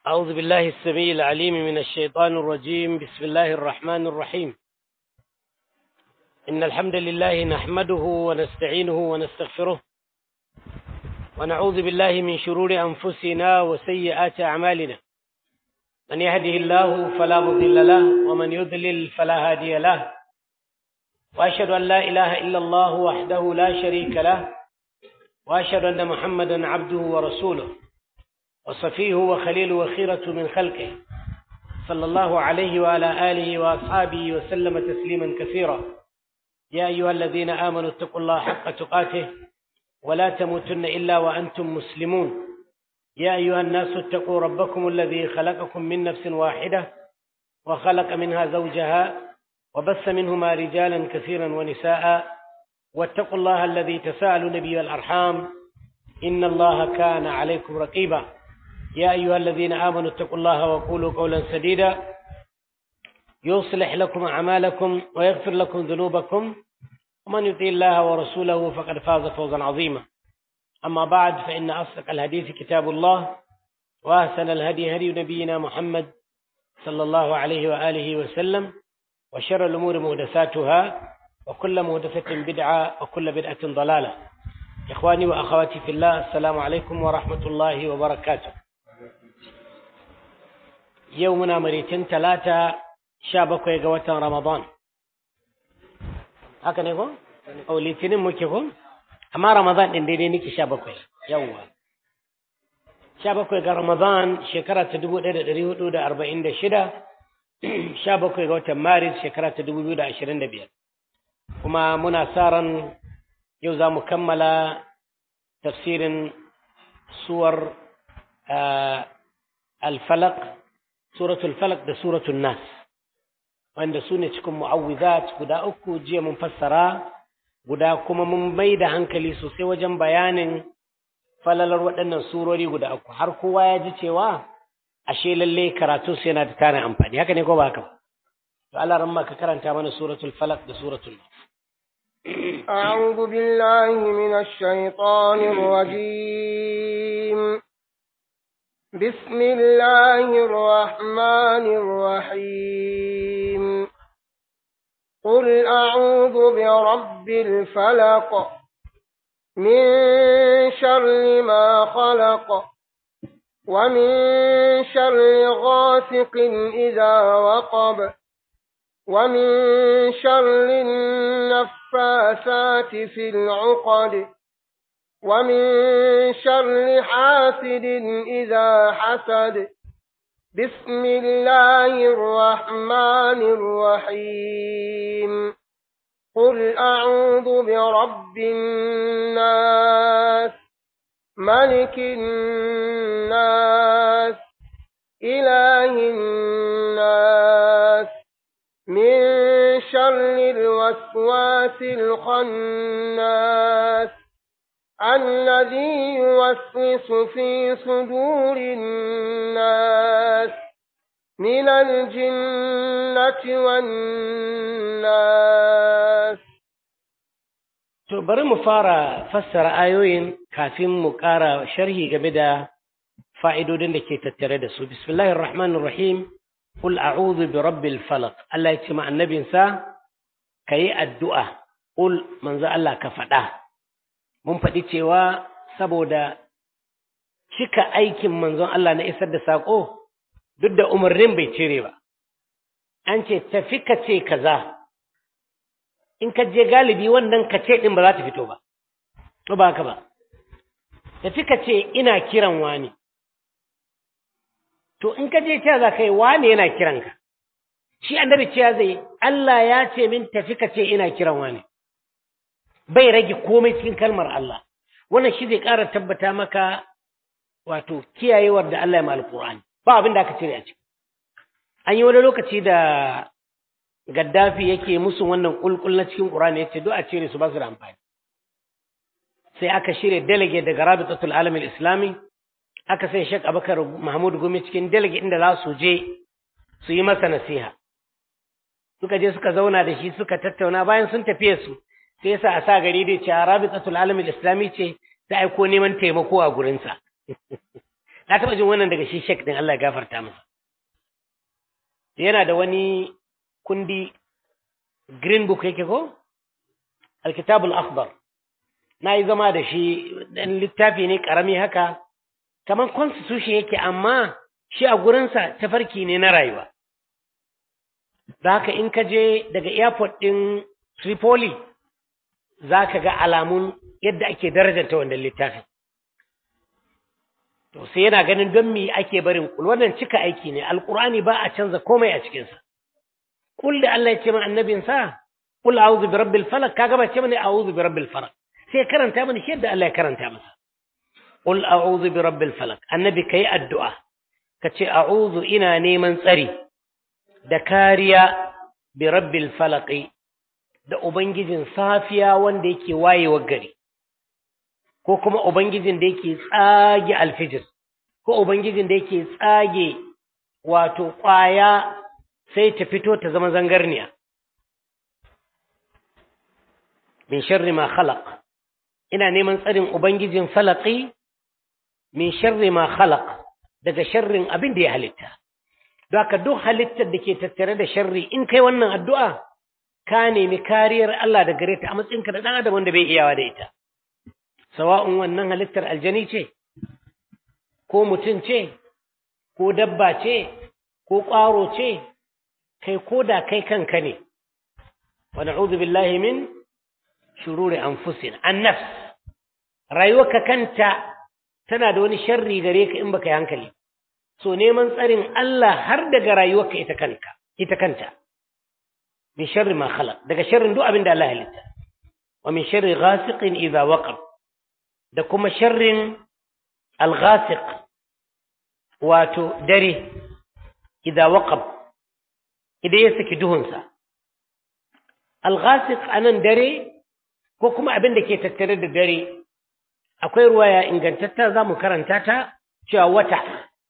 أعوذ بالله السميع العليم من الشيطان الرجيم بسم الله الرحمن الرحيم إن الحمد لله نحمده ونستعينه ونستغفره ونعوذ بالله من شرور أنفسنا وسيئات أعمالنا من يهده الله فلا مضل له ومن يضلل فلا هادي له وأشهد أن لا إله إلا الله وحده لا شريك له وأشهد أن محمدا عبده ورسوله وصفيه وخليل وخيرة من خلقه صلى الله عليه وعلى آله وأصحابه وسلم تسليما كثيرا يا أيها الذين آمنوا اتقوا الله حق تقاته ولا تموتن إلا وأنتم مسلمون يا أيها الناس اتقوا ربكم الذي خلقكم من نفس واحدة وخلق منها زوجها وبث منهما رجالا كثيرا ونساء واتقوا الله الذي تساءلون به الأرحام إن الله كان عليكم رقيبا يا أيها الذين آمنوا اتقوا الله وقولوا قولا سديدا يصلح لكم أعمالكم ويغفر لكم ذنوبكم ومن يطيع الله ورسوله فقد فاز فوزا عظيما أما بعد فإن أصدق الحديث كتاب الله وأحسن الهدي هدي نبينا محمد صلى الله عليه وآله وسلم وشر الأمور محدثاتها وكل محدثة بدعة وكل بدعة ضلالة إخواني وأخواتي في الله السلام عليكم ورحمة الله وبركاته يومنا مريتين ثلاثة شابك يقوة رمضان haka ne ko? O litinin muke ko? Amma Ramadan ɗin daidai nake sha bakwai, yawwa. Sha bakwai ga Ramadan shekara ta dubu ɗaya da ɗari hudu da arba'in da shida, sha bakwai ga watan Maris shekara ta dubu biyu da ashirin da biyar. Kuma muna sa ran yau za mu kammala tafsirin suwar al-falaq, suratul falaq da suratul nas. wanda su ne cikin mu'awwizat guda uku jiya mun fassara guda kuma mun mai da hankali sosai wajen bayanin falalar waɗannan surori guda uku har kowa ya ji cewa ashe lalle karatu su yana da tarin amfani haka ne ko ba haka to Allah ran ka karanta mana suratul falaq da suratul nas أعوذ بالله من الشيطان الرجيم بسم الله الرحمن الرحيم قل أعوذ برب الفلق من شر ما خلق ومن شر غاسق إذا وقب ومن شر النفاثات في العقد ومن شر حاسد إذا حسد بسم الله الرحمن الرحيم قل أعوذ برب الناس ملك الناس إله الناس من شر الوسواس الخناس الذي يوسوس في صدور الناس من الجنة والناس To bari mu fara fassara ayoyin kafin mu ƙara sharhi game da fa'idodin da ke tattare da su. Bismillahir Rahmanir Rahim, Qul a'udhu bi rabbil falaq. Allah ya ce ma annabinsa, ka yi addu'a, Qul manzo Allah ka faɗa. mun faɗi cewa saboda cika aikin manzon Allah na isar da saƙo duk da umarnin bai cire ba. An ce tafi ka ce kaza, in ka je galibi wannan ka ce ɗin ba za ta fito ba, to ba haka ba. Tafi ka ce ina kiran wani. To in ka je cewa za ka yi wani yana kiranka. Shi annabi cewa zai Allah ya ce min tafi ka ce ina kiran wani. bai rage komai cikin kalmar Allah wannan shi zai ƙara tabbata maka wato kiyayewar da Allah ya mal Qur'ani ba abin da aka cire a ciki an yi wani lokaci da Gaddafi yake musu wannan kulkul na cikin Qur'ani yace duk a cire su ba su da amfani sai aka shirya delegate daga Rabitatul Alam Islami aka sai Sheikh Abubakar Mahmud Gumi cikin delegate inda za su je su yi masa nasiha suka je suka zauna da shi suka tattauna bayan sun tafiye su sai yasa a sa gari dai ce Rabitatul Alam Islami ce ta aiko neman taimako a gurinsa na taɓa jin wannan daga shi shek din Allah ya gafarta masa yana da wani kundi green book yake ko alkitabul akhbar na yi zama da shi dan littafi ne karami haka kamar constitution yake amma shi a gurinsa tafarki ne na rayuwa da haka in ka je daga airport ɗin Tripoli za ka ga alamun yadda ake darajanta wannan littafin to sai yana ganin don me ake barin kul wannan cika aiki ne alqur'ani ba a canza komai a cikin sa kul da Allah ya ce min annabin sa kul a'udhu bi rabbil falaq kaga ba ce mini a'udhu bi rabbil falaq sai karanta mini shi yadda Allah ya karanta masa kul a'udhu bi rabbil falaq annabi kai addu'a kace a'udhu ina neman tsari da kariya bi rabbil falaq da ubangijin safiya wanda yake wayewar gari ko kuma Ubangijin da yake tsage alfijir, ko Ubangijin da yake tsage wato ƙwaya sai ta fito ta zama zangarniya. Min sharri ma khalaq ina neman tsarin Ubangijin falaki min sharri ma khalaq daga sharrin abin da ya halitta. Don haka duk halittar da ke tattare da sharri in kai wannan addu'a, ka nemi kariyar Allah da gare ta a matsayinka da ɗan adam wanda bai iyawa da ita. sawa'un wannan halittar aljani ce, ko mutum ce, ko dabba ce, ko ƙwaro ce, kai ko da kai kanka ne, wa na'udhu billahi min shururi anfusin annafs rayuwarka kanta tana da wani sharri gare ka in baka yi hankali so neman tsarin Allah har daga rayuwarka ita kanka ita kanta min sharri ma khalaq daga sharrin duk abin da Allah ya halitta wa min sharri ghasiqin idza waqab da kuma sharrin al-ghasiq wato dare idza waqab idan ya saki duhunsa al-ghasiq anan dare ko kuma abin da ke tattare da dare akwai ruwaya ingantatta za mu karanta ta cewa wata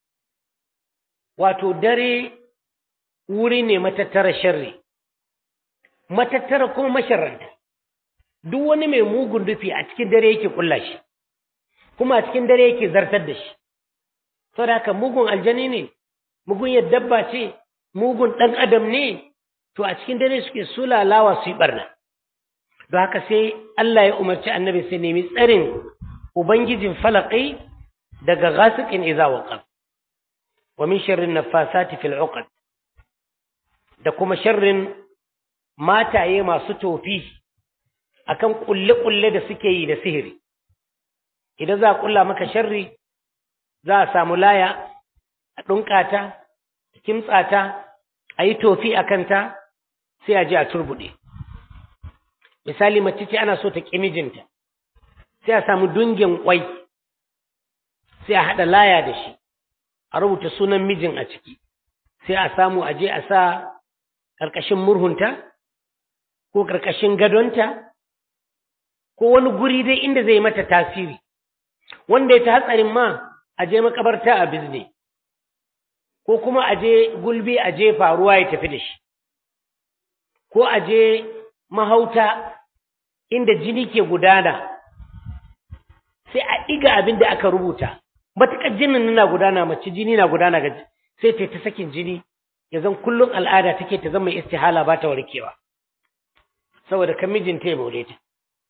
wato dare wuri ne matattara sharri matattara kuma masharranta duk wani mai mugun dufi a cikin dare yake kulla shi kuma a cikin dare yake zartar da shi saboda haka mugun aljani ne mugun dabba ce mugun ɗan adam ne to a cikin dare suke sulalawa su yi barna don haka sai Allah ya umarci annabi sai nemi tsarin ubangijin falaqi daga ghasiqin idza waqab wa min sharrin naffasati fil uqad da kuma sharrin mataye masu tofi akan kulle-kulle da suke yi da sihiri idan za a kulla maka sharri za a samu laya a ɗunkata a kimtsata a yi tofi a kanta sai a ji a turbuɗe misali mace ce ana so ta ƙi mijinta sai a samu dungin ƙwai sai a haɗa laya da shi a rubuta sunan mijin a ciki sai a samu a je a sa ƙarƙashin murhunta ko ƙarƙashin gadonta ko wani guri dai inda zai mata tasiri wanda ya ta hatsarin ma a je makabarta a bizne ko kuma a je gulbi a jefa ruwa ya tafi da shi ko a je mahauta inda jini ke gudana sai a ɗiga abin da aka rubuta matuƙar jinin na gudana mace jini na gudana ga sai ta ta sakin jini ya zan kullum al'ada take ta zama istihala ba ta warkewa saboda kan mijinta ya baure ta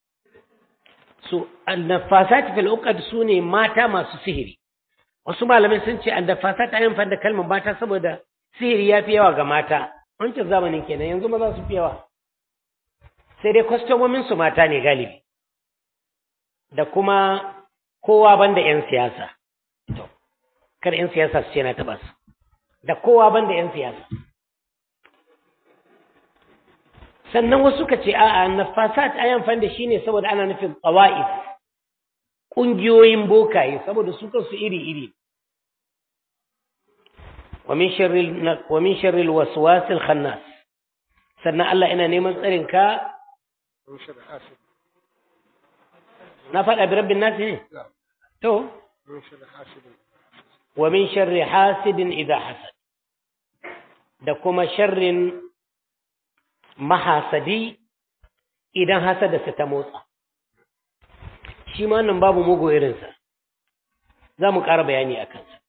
so annafasat fil uqad sune mata masu sihiri wasu malamai sun ce annafasat ayin fa da kalmar mata saboda sihiri ya fi yawa ga mata wancan zamanin kenan yanzu maza su fi yawa sai dai kwastomomin su mata ne galibi da kuma kowa banda yan siyasa to kar yan siyasa su ce na taba su da kowa banda yan siyasa sannan wasu ka ce a'a nafasat ayan fan da shine saboda ana nufin qawaif kungiyoyin bokaye saboda su kansu iri iri wa min sharri wa min sharri alwaswas alkhannas sannan Allah ina neman tsarin ka na faɗa bi rabbin nas ne to wa min sharri hasidin idha hasad da kuma sharrin mahasadi idan hasadarsa ta motsa shi ma nan babu mugu irinsa za mu ƙara bayani a kansa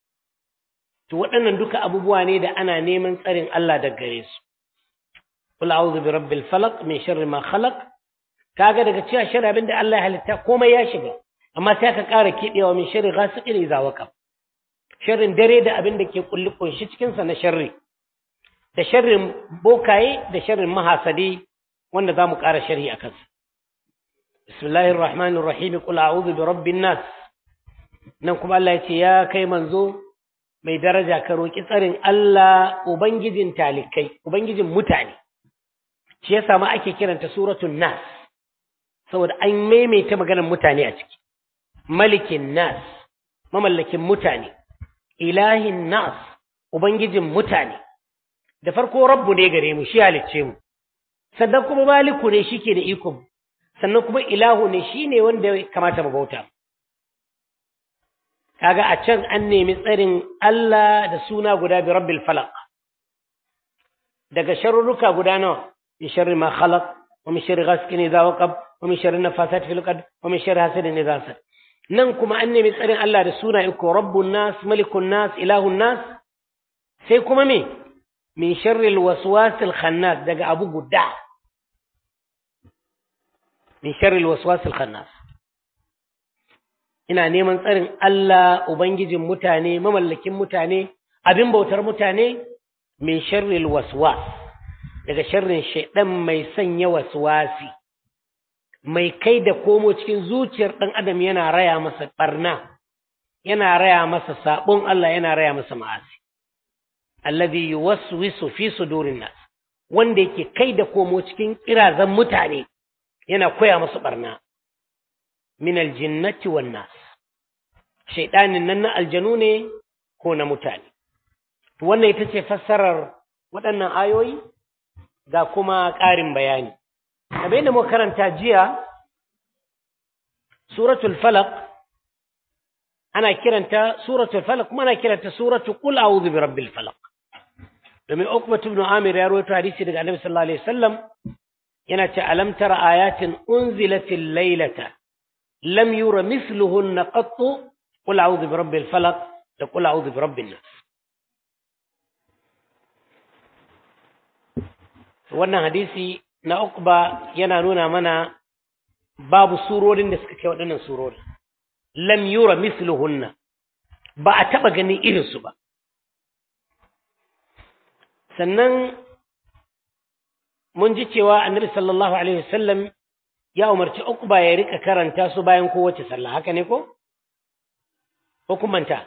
to waɗannan duka abubuwa ne da ana neman tsarin Allah daga gare su qul a'udhu bi rabbil falaq min sharri ma khalaq kaga daga cewa sharri abinda Allah ya halitta komai ya shiga amma sai ka ƙara kiɗewa min sharri ghasiqin idza waqab sharrin dare da abin da ke kulli kunshi cikin sa na sharri da sharrin bokaye da sharrin mahasadi wanda zamu ƙara sharhi akan sa bismillahir rahmanir rahim qul a'udhu bi rabbin nas nan kuma Allah ya ce ya kai manzo mai daraja ka roki tsarin Allah ubangijin talikai ubangijin mutane shi yasa ma ake kiranta suratul nas saboda an maimaita maganar mutane a ciki malikin nas mamallakin mutane ilahin nas ubangijin mutane da farko rabbu ne gare mu shi halicce mu sannan kuma maliku ne shike da iko sannan kuma ilahu ne shine wanda ya kamata mu bauta kaga a can an nemi tsarin Allah da suna guda bi rabbil falaq daga sharruka guda nawa min sharri ma khalaq wa min sharri ghasiqin idha waqab wa min sharri nafasat fil qad wa min sharri hasidin idha hasad nan kuma an nemi tsarin Allah da suna iko rabbun nas malikun nas ilahun nas sai kuma me min sharri alwaswas alkhannas daga abu guda min sharri alwaswas alkhannas ina neman tsarin Allah ubangijin mutane mamallakin mutane abin bautar mutane min sharri alwaswas daga sharrin shaidan mai sanya waswasi mai kai da komo cikin zuciyar ɗan adam yana raya masa ɓarna yana raya masa saɓon Allah yana raya masa ma'asi alladhi yuwaswisu fi sudurin nas wanda yake kai da komo cikin kirazan mutane yana koya masu ɓarna min aljinnati wan nas shaiɗanin nan na aljanu ne ko na mutane wannan ita ce fassarar waɗannan ayoyi ga kuma ƙarin bayani kamar da muka karanta jiya suratul falaq ana kiranta suratul falaq kuma ana kiranta suratul qul a'udhu bi rabbil falaq domin Uqbah ibn Amir ya rawaito hadisi daga Annabi sallallahu alaihi wasallam yana ce alam tara ayatin unzilatil laylata lam yura mithluhunna qattu qul a'udhu bi rabbil falaq da qul a'udhu bi rabbin nas wannan hadisi na Uqba yana nuna mana babu surorin da suka kai waɗannan surorin lam yura misluhunna ba a taɓa ganin irinsu ba sannan mun ji cewa annabi sallallahu alaihi wasallam ya umarci Uqba ya rika karanta su bayan kowace sallah haka ne ko ko kumanta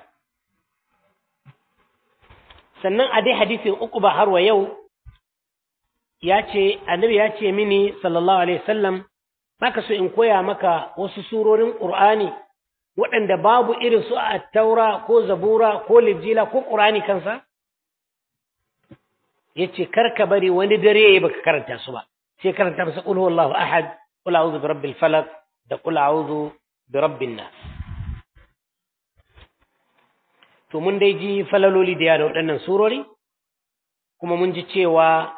sannan a dai hadisin Uqba har wa yau ya ce annabi ya ce mini sallallahu alaihi wasallam baka so in koya maka wasu surorin qur'ani waɗanda babu irin su a taura ko zabura ko lijila ko qur'ani kansa yace karka bari wani dare baka karanta su ba sai karanta masa qul huwallahu ahad qul a'udhu bi rabbil falaq da qul a'udhu bi rabbin nas to mun dai ji falaloli da da waɗannan surori kuma mun ji cewa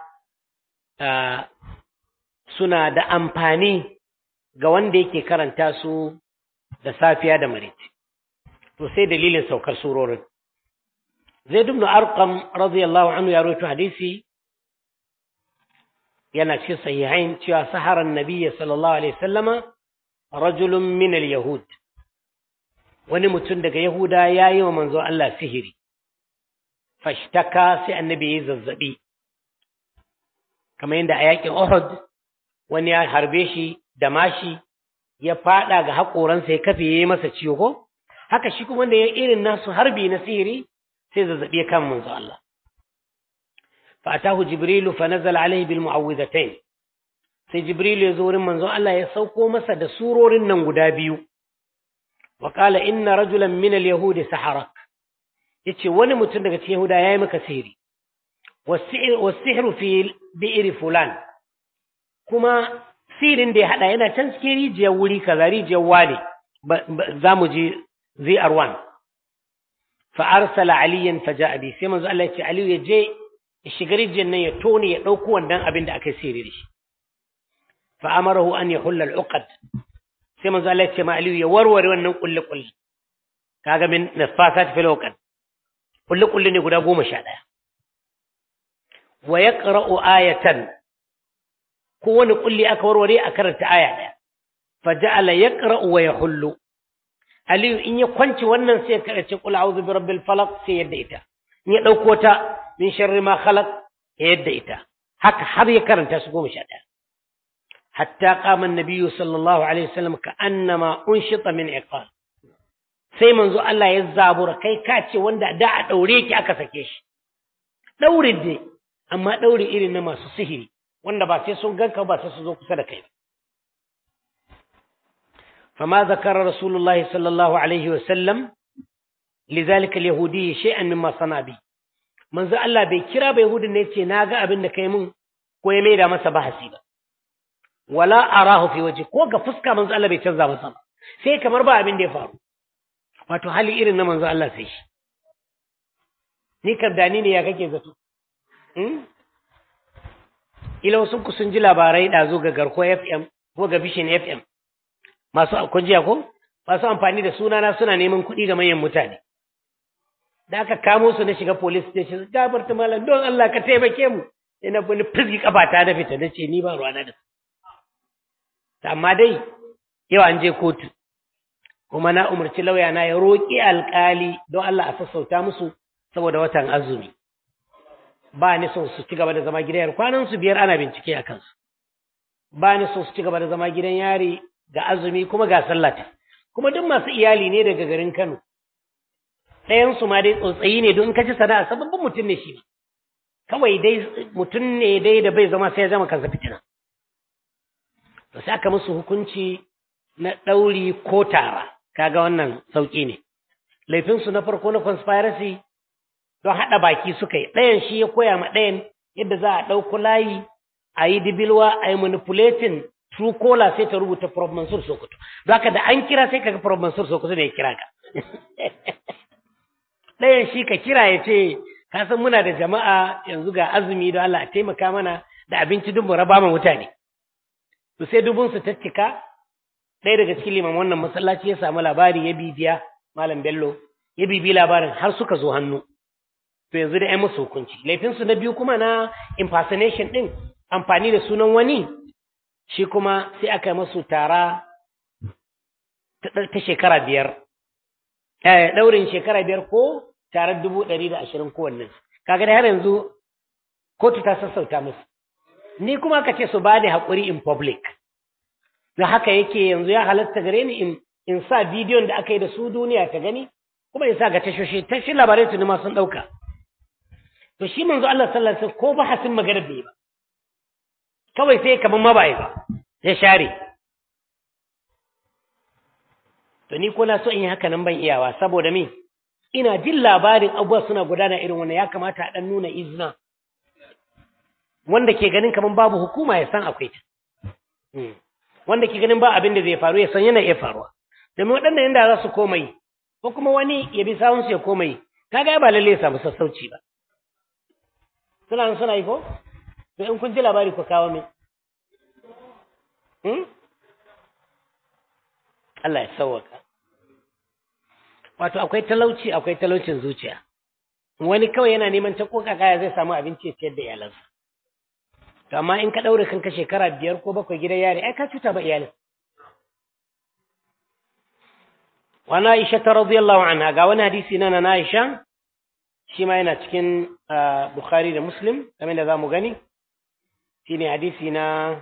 suna da amfani ga wanda yake karanta su da safiya da maraice to sai dalilin saukar surorin zaid ibn arqam radiyallahu anhu ya rawaito hadisi yana cikin sahihain cewa saharan nabiyyi sallallahu alaihi wasallama rajulun min al-yahud wani mutum daga yahuda yayi wa manzo Allah sihiri fashtaka sai annabi ya zazzabi kamar yadda a yakin Uhud wani ya harbe shi da mashi ya fada ga haƙoransa ya kafe ya yi masa ciwo ko haka shi kuma wanda ya irin nasu harbi na sihiri sai zazzabi ya kama manzo Allah fa atahu jibrilu fa nazala alaihi bil mu'awwidhatayn sai jibrilu ya zo wurin manzo Allah ya sauko masa da surorin nan guda biyu wa qala inna rajulan min al yahudi saharak yace wani mutum daga cikin yahuda yayi maka sihiri والسحر في بئر فلان kuma sirin da ya hada yana can cikin rijiyar wuri kaza rijiyar wale za mu je zr1 fa arsala aliyan fa ja'a bi sai manzo Allah ya ce aliyu ya je ya shiga rijiyar nan ya tone ya dauko wannan abin da aka yi sirri da shi fa amarahu an yahulla al-uqad sai manzo Allah ya ce ma aliyu ya warware wannan kulle kulle kaga min nafasat fil uqad kulli kulli ne guda goma sha ɗaya wa yaqra'u ayatan kowane kulli aka warware a karanta aya ɗaya fa ja'ala yaqra'u wa yahullu aliyu in ya kwanci wannan sai ya karace qul a'udhu bi rabbil falaq sai yadda ita in ya dauko ta min sharri ma khalaq ya yadda ita haka har ya karanta su goma sha ɗaya hatta qama an-nabiyyu sallallahu alaihi wasallam ka annama unshita min iqal sai manzo Allah ya zabura kai ka ce wanda da a daure ki aka sake shi daurin dai amma daure irin na masu sihiri wanda ba sai sun ganka ba sai su zo kusa da kai فما ذكر رسول الله صلى الله عليه وسلم لذلك اليهودي شيئا مما صنع به manzo Allah bai kira bai Yahudin ne ce na ga abin da kai mun ko ya maida masa bahasi ba wala arahu fi waje ko ga fuska manzo Allah bai canza masa ba sai kamar ba abin da ya faru wato hali irin na manzo Allah sai shi ni kardani ne ya kake zato hmm? ila wasu ku sun ji labarai ɗazu ga garko FM ko ga Vision FM masu kun jiya ko masu amfani da sunana suna neman kuɗi ga manyan mutane da aka kamo su na shiga police station gafarta malam don Allah ka taimake mu ina wani fizgi kafata da fita na ce ni ba ruwana da su amma dai yau an je kotu kuma na umarci lauya na ya roƙi alƙali don Allah a sassauta musu saboda watan azumi ba ni so su ci gaba da zama gidan yari kwanan su biyar ana bincike a kansu ba ni so su ci gaba da zama gidan yari ga azumi kuma ga sallata kuma duk masu iyali ne daga garin Kano ɗayan su ma dai tsotsayi ne don kaci sana'a sababbin mutum ne shi kawai dai mutum ne dai da bai zama sai ya zama kansa fitina to sai aka musu hukunci na ɗauri ko tara kaga wannan sauƙi ne laifinsu na farko na conspiracy don haɗa baki suka yi ɗayan shi ya koya ma ɗayan yadda za a ɗauko layi a yi dibilwa a yi manipulating true caller sai ta rubuta Prof Mansur Sokoto don haka da an kira sai kaga Prof Mansur Sokoto ne ya kira ka ɗayan shi ka kira ya ce ka san muna da jama'a yanzu ga azumi don Allah a taimaka mana da abinci duk mu raba ma mutane to sai dubun su tattika ɗaya daga cikin liman wannan masallaci ya samu labari ya bibiya malam Bello ya bibi labarin har suka zo hannu to yanzu da ai musu hukunci laifin su na biyu kuma na impersonation din amfani da sunan wani shi kuma sai aka yi masu tara ta shekara biyar ɗaurin shekara biyar ko tarar dubu ɗari da ashirin kowanne kaga da har yanzu kotu ta sassauta musu ni kuma ka ce su ba da haƙuri in public da haka yake yanzu ya halatta gare ni in in sa bidiyon da aka yi da su duniya ta gani kuma in sa ga tashoshi tashin labarai tuni ma sun ɗauka to shi manzo Allah sallallahu alaihi wasallam ko ba hasin magana bai ba kawai sai kaman ma ba ba ya share to ni ko na so in yi haka nan ban iyawa saboda me ina jin labarin abubuwa suna gudana irin wannan ya kamata a dan nuna izina wanda ke ganin kaman babu hukuma ya san akwai ta wanda ke ganin ba abin da zai faru ya san yana iya faruwa domin waɗannan yanda za su koma yi ko kuma wani ya bi sawunsu ya koma yi kaga ba lalle ya samu sassauci ba suna nan suna yi ko to in kun ji labari ku kawo min Allah ya sauwaka wato akwai talauci akwai talaucin zuciya wani kawai yana neman ta koka kaya zai samu abinci ya ciyar da iyalansa to amma in ka daure kanka shekara biyar ko bakwai gidan yari ai ka cuta ba iyalin wa na Aisha ta radiyallahu anha ga wani hadisi na na Aisha shi ma yana cikin Bukhari da Muslim kamar da zamu gani shine hadisi na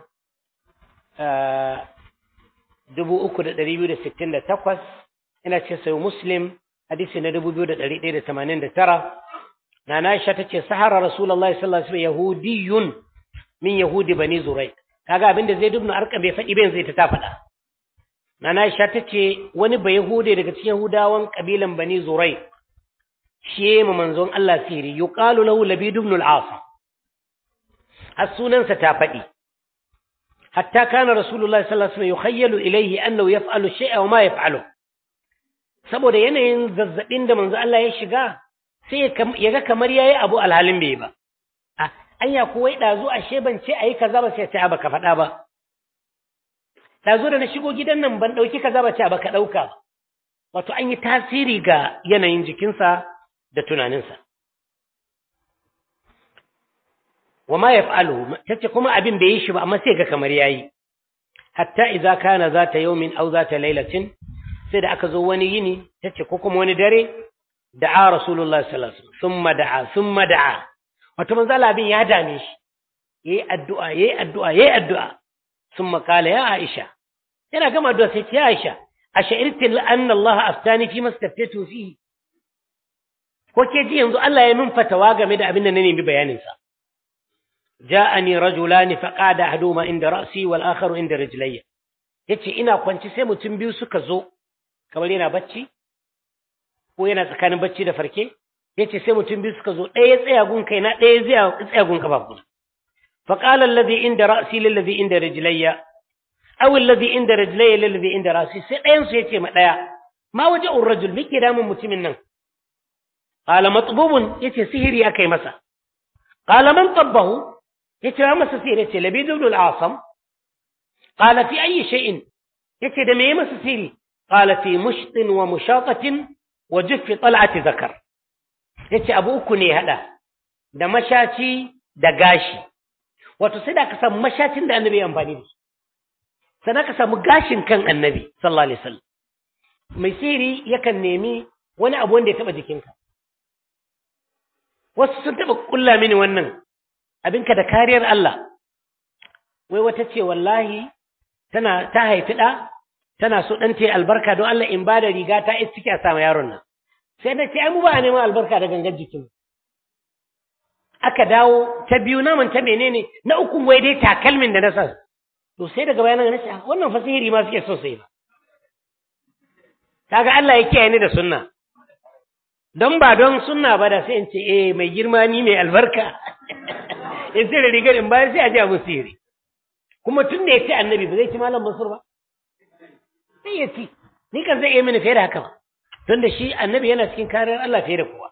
dubu uku da ɗari biyu da sittin da takwas ina cikin sayo Muslim hadisi na dubu biyu da ɗari ɗaya da tamanin da tara na Aisha ta ce sahara Rasulallah sallallahu alaihi wasallam yahudiyun min yahudi bani zurai kaga abin da Zaid ibn Arqam bai faɗi ba yanzu ita ta faɗa na Aisha ta ce wani ba yahude daga cikin Yahudawan kabilan bani zurai shi ma manzon Allah siri yuqalu lahu Labid ibn al-As har sunansa ta faɗi hatta kana Rasulullahi sallallahu alaihi wasallam yukhayyalu ilayhi annahu yaf'alu shay'a wa ma yaf'alu saboda yanayin zazzabin da manzo Allah ya shiga sai ya ga kamar yayi abu alhalin bai ba anya ko wai dazu ashe ban ce ayi kaza ba sai ta ba ka faɗa ba dazu da na shigo gidan nan ban dauki kaza ba ce ba ka dauka wato an yi tasiri ga yanayin jikinsa da tunaninsa wa ma yaf'aluhu tace kuma abin bai yi shi ba amma sai ga kamar yayi hatta idza kana zata yawmin aw zata laylatin sai da aka zo wani yini tace ko kuma wani dare da'a rasulullahi sallallahu alaihi wasallam thumma da'a thumma da'a wato manzo Allah abin ya dame shi yayi addu'a yayi addu'a yayi addu'a thumma qala ya Aisha yana gama addu'a sai ce ya Aisha ash'irti anna Allah aftani fi mastaftatu fihi ko ke ji yanzu Allah ya min fatawa game da abin da na nemi bayanin sa ja'ani rajulani faqada ahaduhuma inda ra'si wal akharu inda rijlayya yace ina kwanci sai mutum biyu suka zo kamar yana bacci ko yana tsakanin bacci da farke yace sai mutum biyu suka zo ɗaya tsaya gun kaina ɗaya zai tsaya gun kafafuna faqala alladhi inda ra'si lil ladhi inda rijlayya aw alladhi inda rijlayya lil ladhi inda ra'si sai ɗayan su yace ma ɗaya ma waja'ur rajul mike damun mutumin nan qala matbubun yace sihiri akai masa qala man tabbahu yace ya masa sihiri yace labid ibn al-asam qala fi ayi shay'in yace da me masa sihiri qala fi mushtin wa mushatatin wa juffi tal'ati zakar yace abu uku ne hada da mashaci da gashi wato sai da ka samu mashacin da annabi ya amfani da shi sannan ka samu gashin kan annabi sallallahu alaihi wasallam mai sihiri yakan nemi wani abu wanda ya taba jikinka wasu sun taba kulla mini wannan abinka da kariyar Allah wai wata ce wallahi tana ta haifi ɗa tana so ɗan ta albarka don Allah in ba da riga ta ita ciki a sama yaron nan sai na ce ai mu ba a neman albarka da gangan jikin aka dawo ta biyu naman ta menene na uku wai dai takalmin da na sa to sai daga bayanan na ce wannan fasihiri ma suke so sai ba kaga Allah ya kiyaye ni da sunna don ba don sunna ba da sai in ce eh mai girma ni mai albarka in sai da rigar in bayar sai a ji abu sihiri kuma tun da ya ce annabi ba zai ci malam mansur ba sai ya ci ni kan zai iya mini fiye da haka ba tun da shi annabi yana cikin kariyar Allah fiye da kowa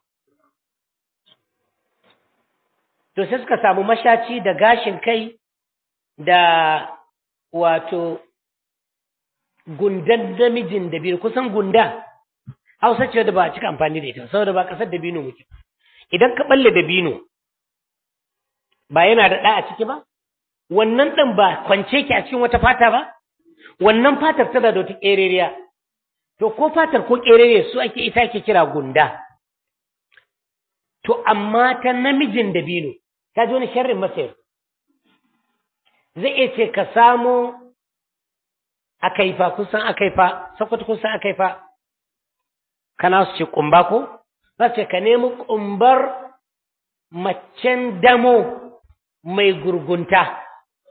to sai suka samu mashaci da gashin kai da wato gundan namijin da biyu kusan gunda hausa ce da ba a cika amfani da ita saboda ba kasar da bino muke idan ka balle da bino ba yana da ɗa a ciki ba wannan ɗan ba kwance ki a cikin wata fata ba wannan fatar tana da wata ƙereriya to ko fatar ko ƙereriya su ake ita ke kira gunda to amma ta namijin da bino ta ji wani sharrin masayar zai iya ce ka samo akaifa kun san akaifa sakwata kun san akaifa kana su ce kumba ko za ce ka nemi kumbar macen damo mai gurgunta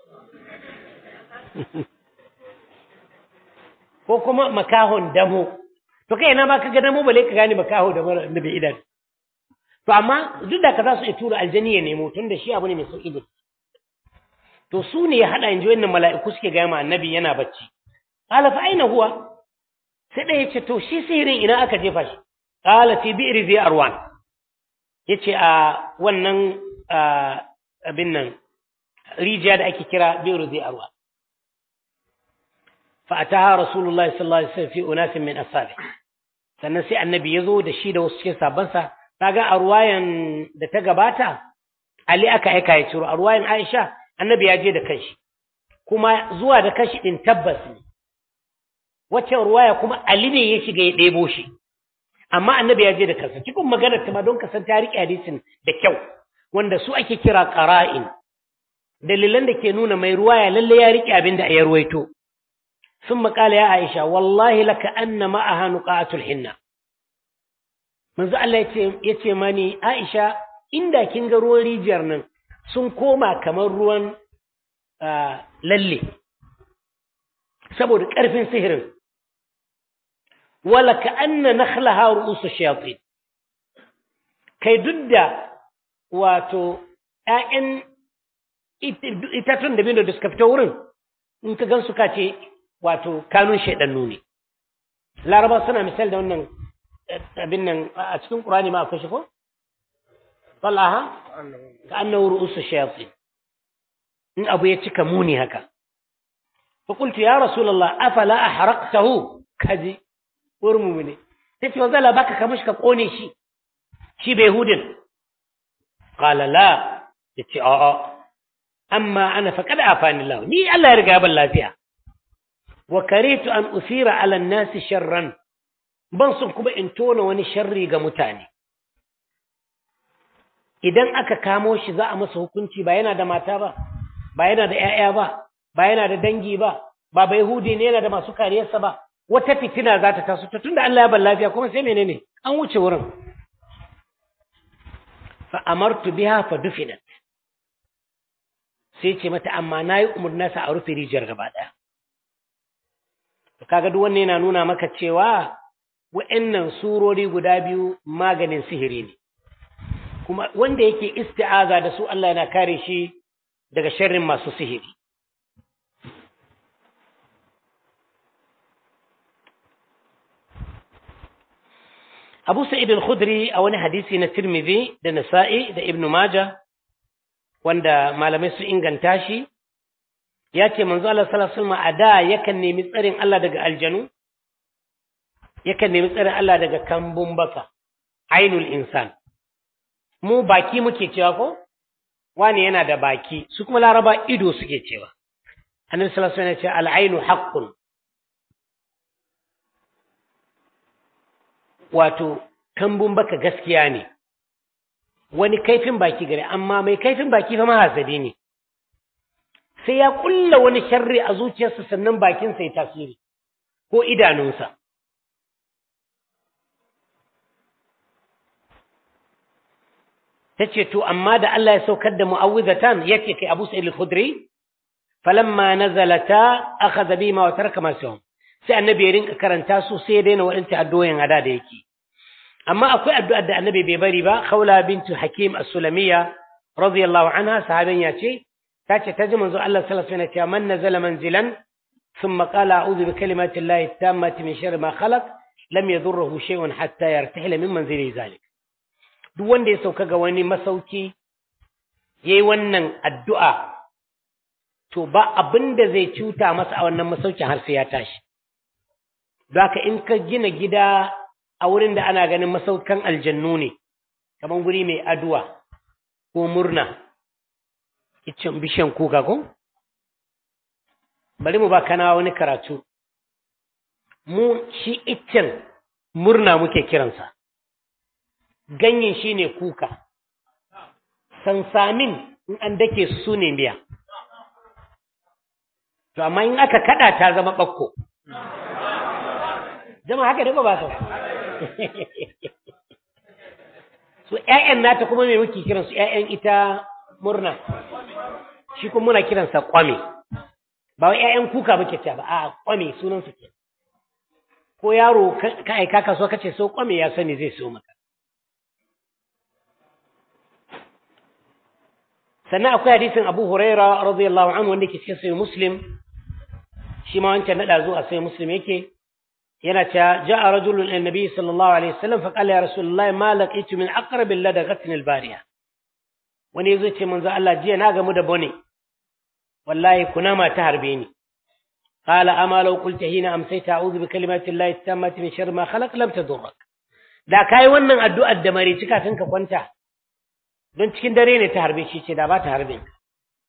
ko kuma makahon damo to kai na ma ka ga damo bale ka gane makaho da mara da bai idan to amma duk da ka za su iya tura aljani ya nemo tun da shi abu ne mai sauƙi da to su ne ya haɗa in ji wannan mala'iku suke gaya ma annabi yana bacci qala fa aina huwa sai ɗaya ce to shi sihirin ina aka jefa shi qala fi bi'ri zi arwan yace a wannan abin nan rijiya da ake kira bi'ru zi arwan fa ataha rasulullahi sallallahu alaihi wasallam fi unasin min ashabi sannan sai annabi ya zo da shi da wasu cikin sabansa kaga a ruwayan da ta gabata ali aka aika ya ciro a ruwayan aisha annabi ya je da kanshi kuma zuwa da kanshi din tabbas ne wacce ruwaya kuma Ali ne ya shiga ya ɗebo shi amma annabi ya je da kansa cikin maganar ta ma don kasan ta riƙe hadisin da kyau wanda su ake kira qara'in dalilan da ke nuna mai ruwaya lalle ya riƙe abin da ya ruwaito sun maƙala ya Aisha wallahi laka anna ma'aha nuqatul hinna manzo Allah ya ce mani Aisha inda kin ga ruwan rijiyar nan sun koma kamar ruwan lalle saboda ƙarfin sihirin wala ka anna nakhlaha ru'usu shayatin kai duk da wato ƴaƴan itatun da bindo da suka fito wurin in ka gan su ka ce wato kanun shaidannu ne laraba suna misal da wannan abin nan a cikin ƙurani ma akwai shi ko wallaha ka annahu ru'usu shayatin in abu ya cika muni haka fa qultu ya rasulullah afala ahraqtahu kaji urmu ne tace wanda la baka kamashi ka kone shi shi bai hudin qala la yace a'a amma ana faqad afani Allah ni Allah ya riga ban lafiya wa karitu an usira ala an-nas sharran ban sun kuma in tona wani sharri ga mutane idan aka kamo shi za a masa hukunci ba yana da mata ba ba yana da ƴaƴa ba ba yana da dangi ba ba bai hudi ne yana da masu kariyarsa ba wata fitina za ta taso ta tunda Allah ya ban lafiya kuma sai menene an wuce wurin fa amartu biha fa dufinat sai ce mata amma nayi umurna sa a rufe rijiyar gaba daya to kaga duk wannan yana nuna maka cewa wa'annan surori guda biyu maganin sihiri ne kuma wanda yake isti'aza da su Allah yana kare shi daga sharrin masu sihiri Abu Sa'id al-Khudri a wani hadisi na Tirmidhi da Nasa'i da Ibn Majah wanda malamai su inganta shi ya ce manzo Allah sallallahu alaihi wasallam a da yakan nemi tsarin Allah daga aljanu yakan nemi tsarin Allah daga kambun baka ainul insan mu baki muke cewa ko wani yana da baki su kuma laraba ido suke cewa annabi sallallahu alaihi wasallam ya ce al-ainu haqqun wato kambun baka gaskiya ne wani kaifin baki gare amma mai kaifin baki fa mahasadi ne sai ya kulla wani sharri a zuciyarsa sannan bakinsa ya tasiri ko idanunsa ta ce to amma da Allah ya saukar da mu'awwizatan yace kai Abu Sa'id al-Khudri falamma nazalata akhadha bima wa taraka ma sawm sai annabi ya rinka karanta su sai ya daina waɗanta addu'o'in ada da yake amma akwai addu'ar da annabi bai bari ba khawla bintu hakim as-sulamiyya radiyallahu anha sahabin ya ce ta ce ta ji manzo Allah sallallahu alaihi wasallam ya man nazala manzilan thumma qala a'udhu bi kalimati llahi tammati min sharri ma khalaq lam yadurruhu shay'un hatta yartahila min manzili zalik duk wanda ya sauka ga wani masauki yayi wannan addu'a to ba abinda zai cuta masa a wannan masaukin har sai ya tashi don haka in ka gina gida a wurin da ana ganin masaukan aljannu ne kamar guri mai aduwa ko murna iccen bishiyan kuka ko bari mu ba kana wani karatu mu shi iccen murna muke kiransa ganyen shi ne kuka sansamin in an dake su ne miya to amma in aka kada ta zama ɓakko jama haka da ba sau so ƴaƴan nata kuma me muke kiran su ƴaƴan ita murna shi kuma muna kiransa kwame ba wai ƴaƴan kuka muke ta ba a kwame sunan su ke ko yaro ka aika kasuwa kace so kwame ya sani zai so maka sannan akwai hadisin Abu Huraira radiyallahu anhu wanda ke cikin sahih Muslim shi ma wancan nada zuwa sahih Muslim yake yana cewa ja'a rajulun ila nabi sallallahu alaihi wasallam fa qala ya rasulullahi ma laqitu min aqrab ladaghatin albariya wani yazo ce manzo Allah jiya na gamu da bone wallahi kunama ta harbe ni qala ama law qulta hina amsayta a'udhu bi kalimati llahi tammati min sharri ma khalaq lam tadurrak da kai wannan addu'ar da mare cika ka kwanta don cikin dare ne ta harbe shi ce da ba ta harbe ka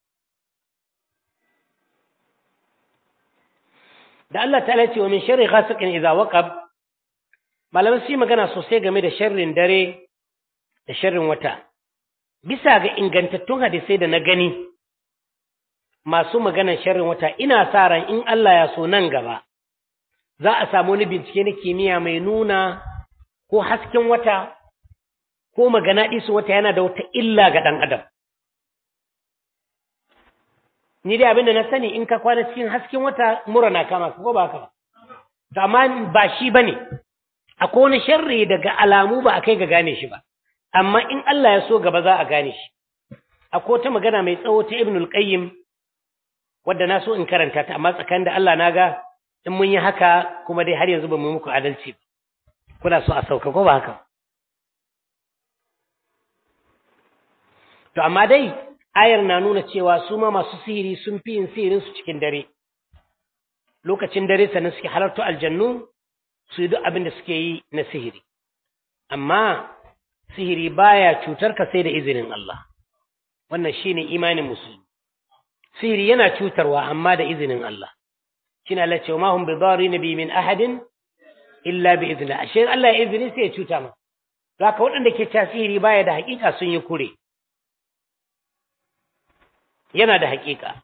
da Allah ta ce wa min sharri ghasiqin idza waqab malamai su magana sosai game da sharrin dare da sharrin wata bisa ga ingantattun hadisai da na gani masu maganar sharrin wata ina sa ran in Allah ya so nan gaba za a samu wani bincike na kimiyya mai nuna ko hasken wata ko magana ɗisu wata yana da wata illa ga ɗan adam ni dai abinda na sani in ka kwana cikin hasken wata mura na kama ko ba haka ba to amma ba shi bane akwai wani sharri daga alamu ba a kai ga gane shi ba amma in Allah ya so gaba za a gane shi akwai wata magana mai tsawo ta Ibnul Qayyim wadda na so in karanta ta amma tsakanin da Allah na ga in mun yi haka kuma dai har yanzu ba mu muku adalci ba kuna so a sauka ko ba haka to amma dai ayar na nuna cewa su ma masu sihiri sun fi yin sihirin su cikin dare lokacin dare sannan suke halarta aljannu su yi duk abin da suke yi na sihiri amma sihiri baya cutar ka sai da izinin Allah wannan shine imanin musulmi sihiri yana cutarwa amma da izinin Allah shine Allah ce ma hum bidarin bi min ahadin illa bi idni ashe Allah ya izini sai ya cuta ma zaka waɗanda ke ta sihiri baya da hakika sun yi kure yana da hakika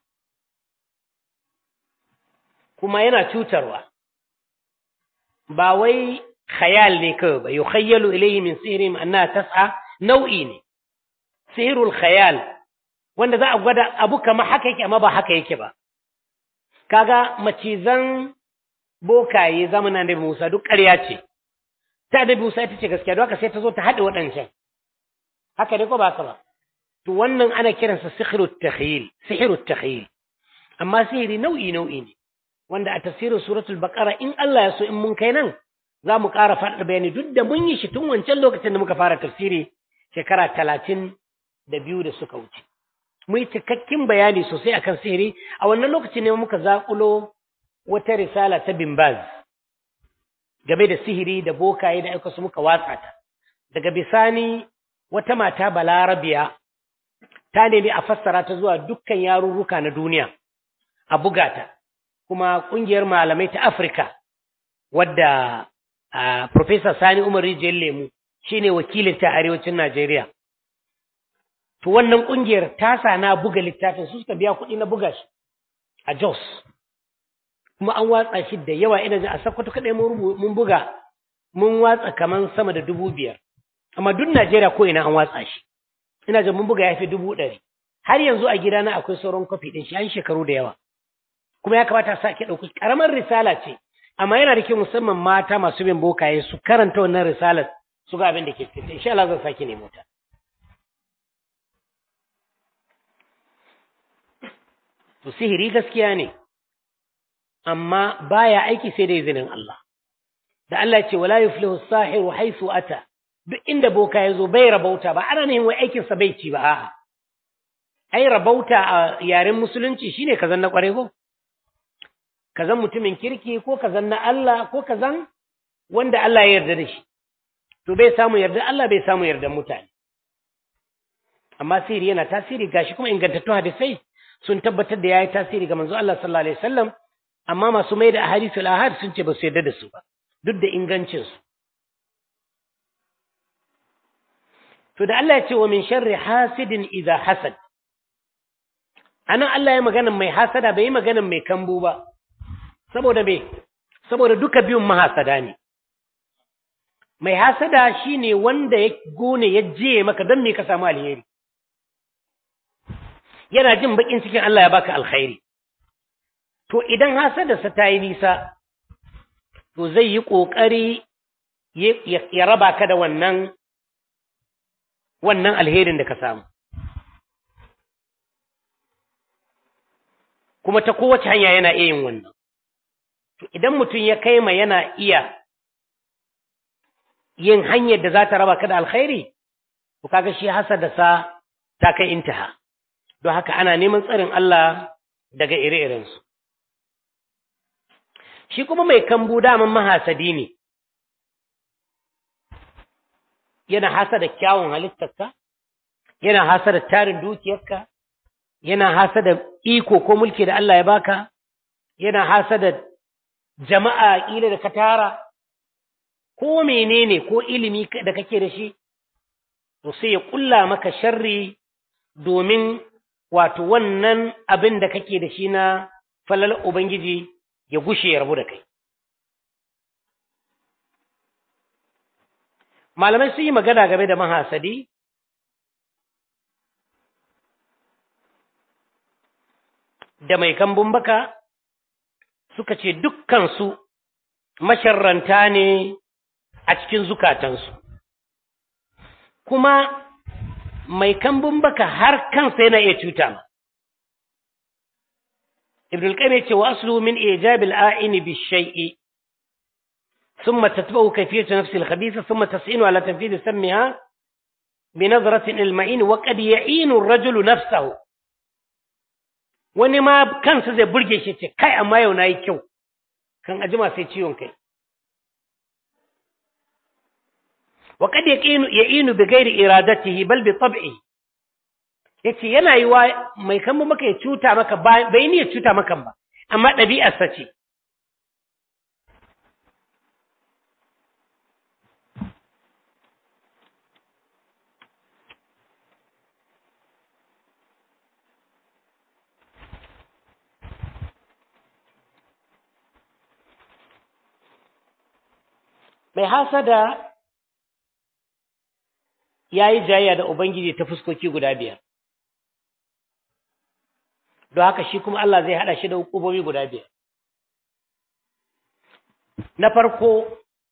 kuma yana cutarwa ba wai khayal ne kawai ba yukhayyalu ilayhi min sihrihim annaha tas'a nau'i ne sihrul khayal wanda za a gwada abu kama haka yake amma ba haka yake ba kaga macizan bokaye zamanin da Musa duk ƙarya ce ta da Musa ita ce gaskiya don haka sai ta zo ta haɗe waɗancan haka ne ko ba haka ba to wannan ana kiransa sihrut takhyil sihrut takhyil amma sihiri nau'i nau'i ne wanda a tafsirin suratul baqara in Allah ya so in mun kai nan za mu ƙara faɗa bayani duk da mun yi shi tun wancan lokacin da muka fara tafsiri shekara talatin da biyu da suka wuce mu yi cikakken bayani sosai akan sihiri a wannan lokaci ne muka zaƙulo wata risala ta bimbaz game da sihiri da bokaye da aika su muka watsa ta daga bisani wata mata balarabiya ta nemi a fassara ta zuwa dukkan yarurruka na duniya a buga ta kuma ƙungiyar malamai ta afirka wadda Uh, Profesa Sani Umar Rijiyar Lemu shi ne wakilin ta arewacin Najeriya. To wannan ƙungiyar ta sa na buga littafin su suka biya kuɗi na buga shi a Jos. Kuma an watsa shi da yawa ina jin a Sokoto kaɗai mun buga mun watsa kaman sama da dubu biyar. Amma duk Najeriya ko ina an watsa shi. Ina jin mun buga ya fi dubu ɗari. Har yanzu a gidana akwai sauran kwafi ɗin shi an shekaru da yawa. Kuma ya kamata a sake ɗauki ƙaramar risala ce amma yana da kyau musamman mata masu bin bokaye su karanta wannan risalar su ga abin da ke cikin insha Allah zan sake nemo ta to sihiri gaskiya ne amma baya aiki sai da izinin Allah da Allah ya ce wala yuflihu as-sahiru haythu ata duk inda boka ya zo bai rabauta ba ana ne wai aikin sa bai ci ba a'a ai rabauta a yaren musulunci shine kazan na kware ko kazan mutumin kirki ko kazan na Allah ko kazan wanda Allah ya yarda da shi to bai samu yarda Allah bai samu yarda mutane amma sihiri yana tasiri gashi kuma ingantattun hadisai sun tabbatar da yayi tasiri ga manzo Allah sallallahu alaihi wasallam amma masu mai da ahadithul ahad sun ce ba su yarda da su ba duk da ingancin su to da Allah ya ce wa min sharri hasidin idza hasad anan Allah ya magana mai hasada bai yi magana mai kambu ba saboda me saboda duka biyun mahasada ne mai hasada shine wanda ya gone ya je maka don me ka samu alheri yana jin bakin cikin Allah ya baka alkhairi to idan hasadarsa ta yi nisa to zai yi ƙoƙari ya raba ka da wannan wannan alherin da ka samu kuma ta kowace hanya yana iya yin wannan to idan mutum ya kai ma yana iya yin hanyar da za ta raba ka da alkhairi to kaga shi hasadarsa ta kai intaha don haka ana neman tsarin Allah daga ire-irensu. Shi kuma mai kambu daman mahasadi ne, yana hasa da kyawun halittarka, yana hasa da tarin dukiyarka, yana hasa da iko ko mulki da Allah ya baka, yana hasa da jama'a ƙila da ka tara, ko menene ko ilimi da kake da shi, to sai ya ƙulla maka sharri domin wato wannan abin da kake da shi na falal Ubangiji ya gushe ya rabu da kai. Malamai sun yi magana game da mahasadi, da mai kambun baka suka ce dukkansu masharranta ne a cikin zukatansu. Kuma mai kambun baka har kansa yana iya cuta ma. Ibn al-Qayyim yace wa aslu min ijab al-a'in bi shay'i thumma tatba'u kayfiyat nafsi al-khabitha thumma tas'inu ala tanfidh sammiha bi nadratin al-ma'in wa qad ya'inu ar-rajulu nafsahu wani ma kansa zai burge shi ce kai amma yau nayi kyau kan ajima sai ciwon kai wa kad yaqinu ya'inu bi ghairi iradatihi bal bi tab'i yace yana yi wa mai kan maka ya cuta maka bai ni ya cuta maka ba amma ɗabi'arsa ce mai hasada ya yi jayya da Ubangiji ta fuskoki guda biyar. Don haka shi kuma Allah zai haɗa shi da hukumomi guda biyar. Na farko,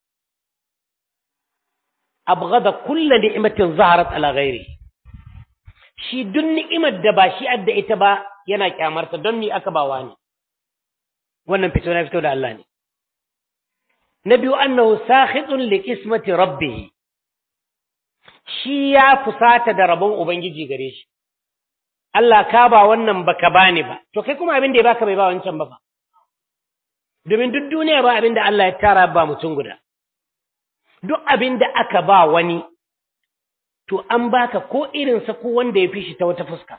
abgada kulla ni'imatin zaharat ala ghairi shi duk ni'imar da ba shi adda ita ba yana kyamarta don ni aka ba wani wannan fito na fito da Allah ne na biyu annahu sakhitun li qismati rabbih shi ya fusata da rabon ubangiji gare shi Allah ka ba wannan baka bani ba to kai kuma abin da ya baka bai ba wancan ba fa domin duk duniya ba abin da Allah ya tara ba mutum guda duk abin da aka ba wani to an baka ko irinsa ko wanda ya fi shi ta wata fuska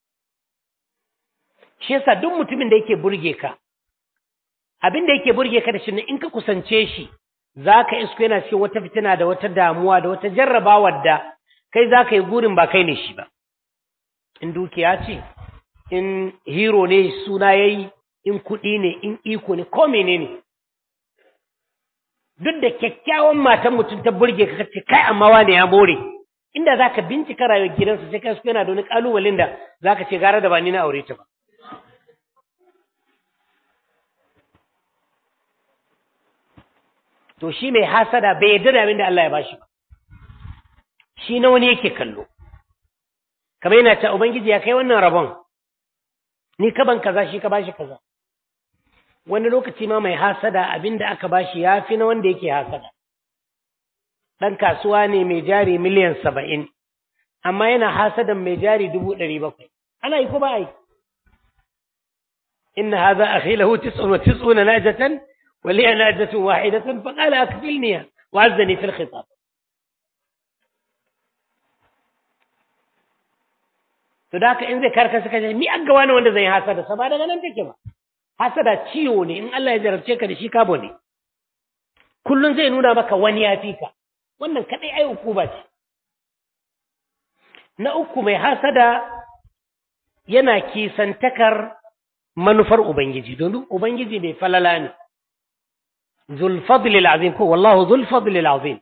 shi yasa duk mutumin da yake burge ka abin da yake burge ka da shi in ka kusance shi za ka isko yana cikin wata fitina da wata damuwa da wata jarrabawar da kai za ka yi gurin ba kai ne shi ba in dukiya ce in hero ne suna ya yi in kuɗi ne in iko ne ko menene duk da kyakkyawan matan mutum ta burge ka ce kai amma wane ya more inda za ka bincika rayuwar gidansa sai kai yana da wani ƙalubalen da za ka ce gara da ba ni na aure ta ba to shi mai hasada bai yarda da abin da Allah ya bashi ba shi na wani yake kallo kamar yana ta ubangiji ya kai wannan rabon ni ka ban kaza shi ka bashi kaza wani lokaci ma mai hasada abin da aka bashi ya fi na wanda yake hasada ɗan kasuwa ne mai jari miliyan saba'in amma yana hasadan mai jari dubu ɗari bakwai ana yi ko ba a yi إن هذا أخي له تسع وتسعون ناجة ولي ناجة واحدة فقال أكفلني وعزني في الخطاب to da in zai karka suka ce ni an ga wani wanda zai hasada sa ba daga nan take ba hasada ciwo ne in Allah ya jarabce ka da shi kabo ne kullun zai nuna maka wani ya fi ka wannan kadai ai ukuba ce na uku mai hasada yana kisantakar manufar Ubangiji, domin Ubangiji mai falala ne, zulfadlil azim ko wallahu zulfadlil azim,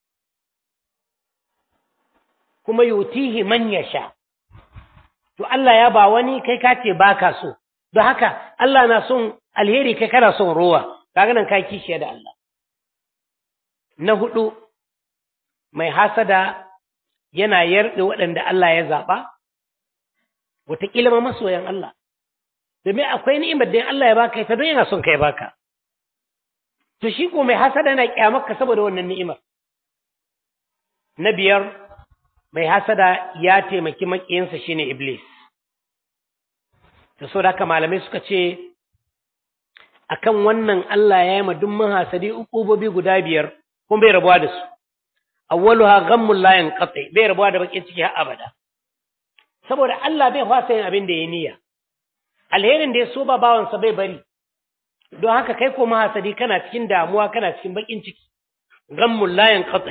kuma yutihi man sha. to Allah ya ba wani kai ka ce ba ka so, don haka Allah na son alheri kai kana son rowa, kaga nan ka kishiya da Allah. Na hudu, mai hasada yana yarda waɗanda Allah ya zaɓa, wataƙila ma masoyan Allah. domin akwai ni'imar da Allah ya baka ita don yana son kai baka to shi ko mai hasada yana kyamarka saboda wannan ni'imar na biyar mai hasada ya taimaki makiyinsa shine iblis to so da haka malamai suka ce akan wannan Allah ya yi ma duk hasadi ukubobi guda biyar kuma bai rabuwa da su awwaluha ghammul la yanqati bai rabuwa da bakin ciki har abada saboda Allah bai fasa yin abin da ya niyya alherin da ya so ba bawansa bai bari don haka kai ko mahasadi kana cikin damuwa kana cikin bakin ciki gammul la yanqati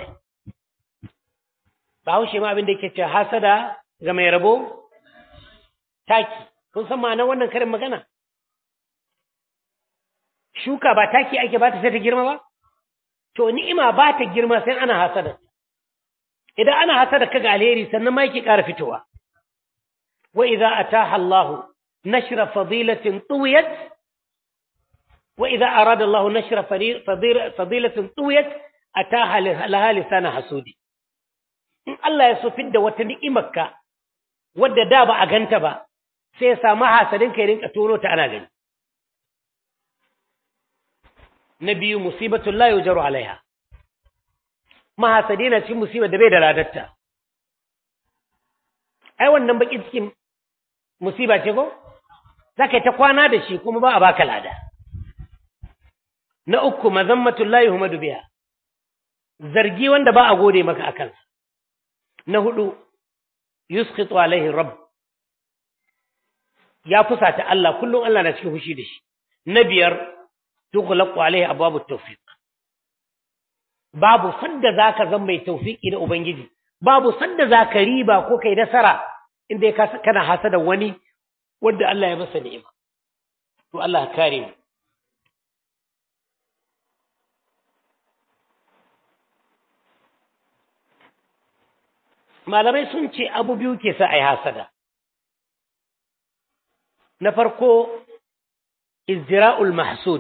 ba haushe ma abin da yake ce hasada ga mai rabo taki kun san ma'anar wannan karin magana shuka ba taki ake ba ta sai ta girma ba to ni'ima ba ta girma sai ana hasada idan ana hasada kaga alheri sannan ma yake ƙara fitowa wa idza ataha Allahu نشر فضيلة طويت وإذا أراد الله نشر فضيلة طويت أتاها لها لسان حسودي إن الله يسفد وتنئمك wadda da ba a ganta ba sai ya samu hasadin ka rinka tono ta ana gani na biyu musibatun la yujaru alaiha mahasadi na cikin musibar da bai da ladarta ai wannan bakin cikin musiba ce ko za ka yi ta kwana da shi kuma ba a baka lada na uku mazammatun la yuhmadu biha zargi wanda ba a gode maka a kansa na hudu yusqitu alaihi rabb ya fusata Allah kullum Allah na cikin fushi da shi na biyar tughlaqu alaihi abwabut tawfiq babu sadda zaka zan mai tawfiki da ubangiji babu sadda zaka riba ko kai nasara inda kana hasada wani wanda Allah ya masa ni'ima to Allah kare mu malamai sun ce abu biyu ke sa a yi hasada na farko izdira'ul mahsud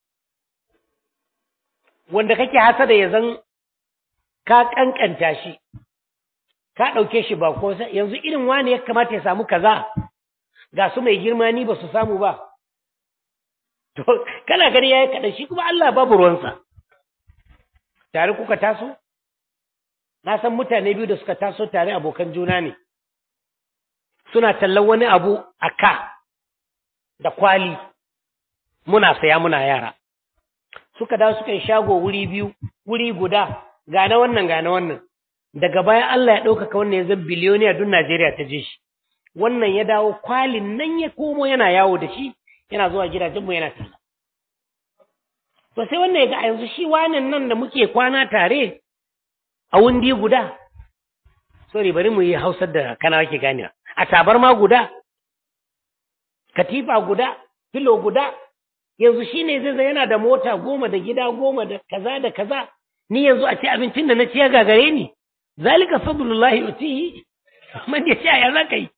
wanda kake hasada ya zan ka kankanta shi ka ɗauke shi ba ko yanzu irin wani ya kamata ya samu kaza ga su mai girma ni ba su samu ba to kana gani yayi kaɗan shi kuma Allah babu ruwansa tare kuka taso na san mutane biyu da suka taso tare abokan juna ne suna tallan wani abu a ka da kwali muna saya muna yara suka dawo suka yi shago wuri biyu wuri guda gane wannan gane wannan daga baya Allah ya ɗaukaka wannan ya zan biliyoniya duk Najeriya ta je shi wannan ya dawo kwalin nan ya komo yana yawo da shi yana zuwa gidajenmu yana talla to sai wannan ya ga a yanzu shi wanan nan da muke kwana tare a wundi guda sorry bari mu yi hausar da kana wake ganewa a tabarma guda katifa guda filo guda yanzu shine zai zai yana da mota goma da gida goma da kaza da kaza ni yanzu a ci abincin da na ci ya gagare ni zalika fadlullahi yutihi man ya ya za ka yi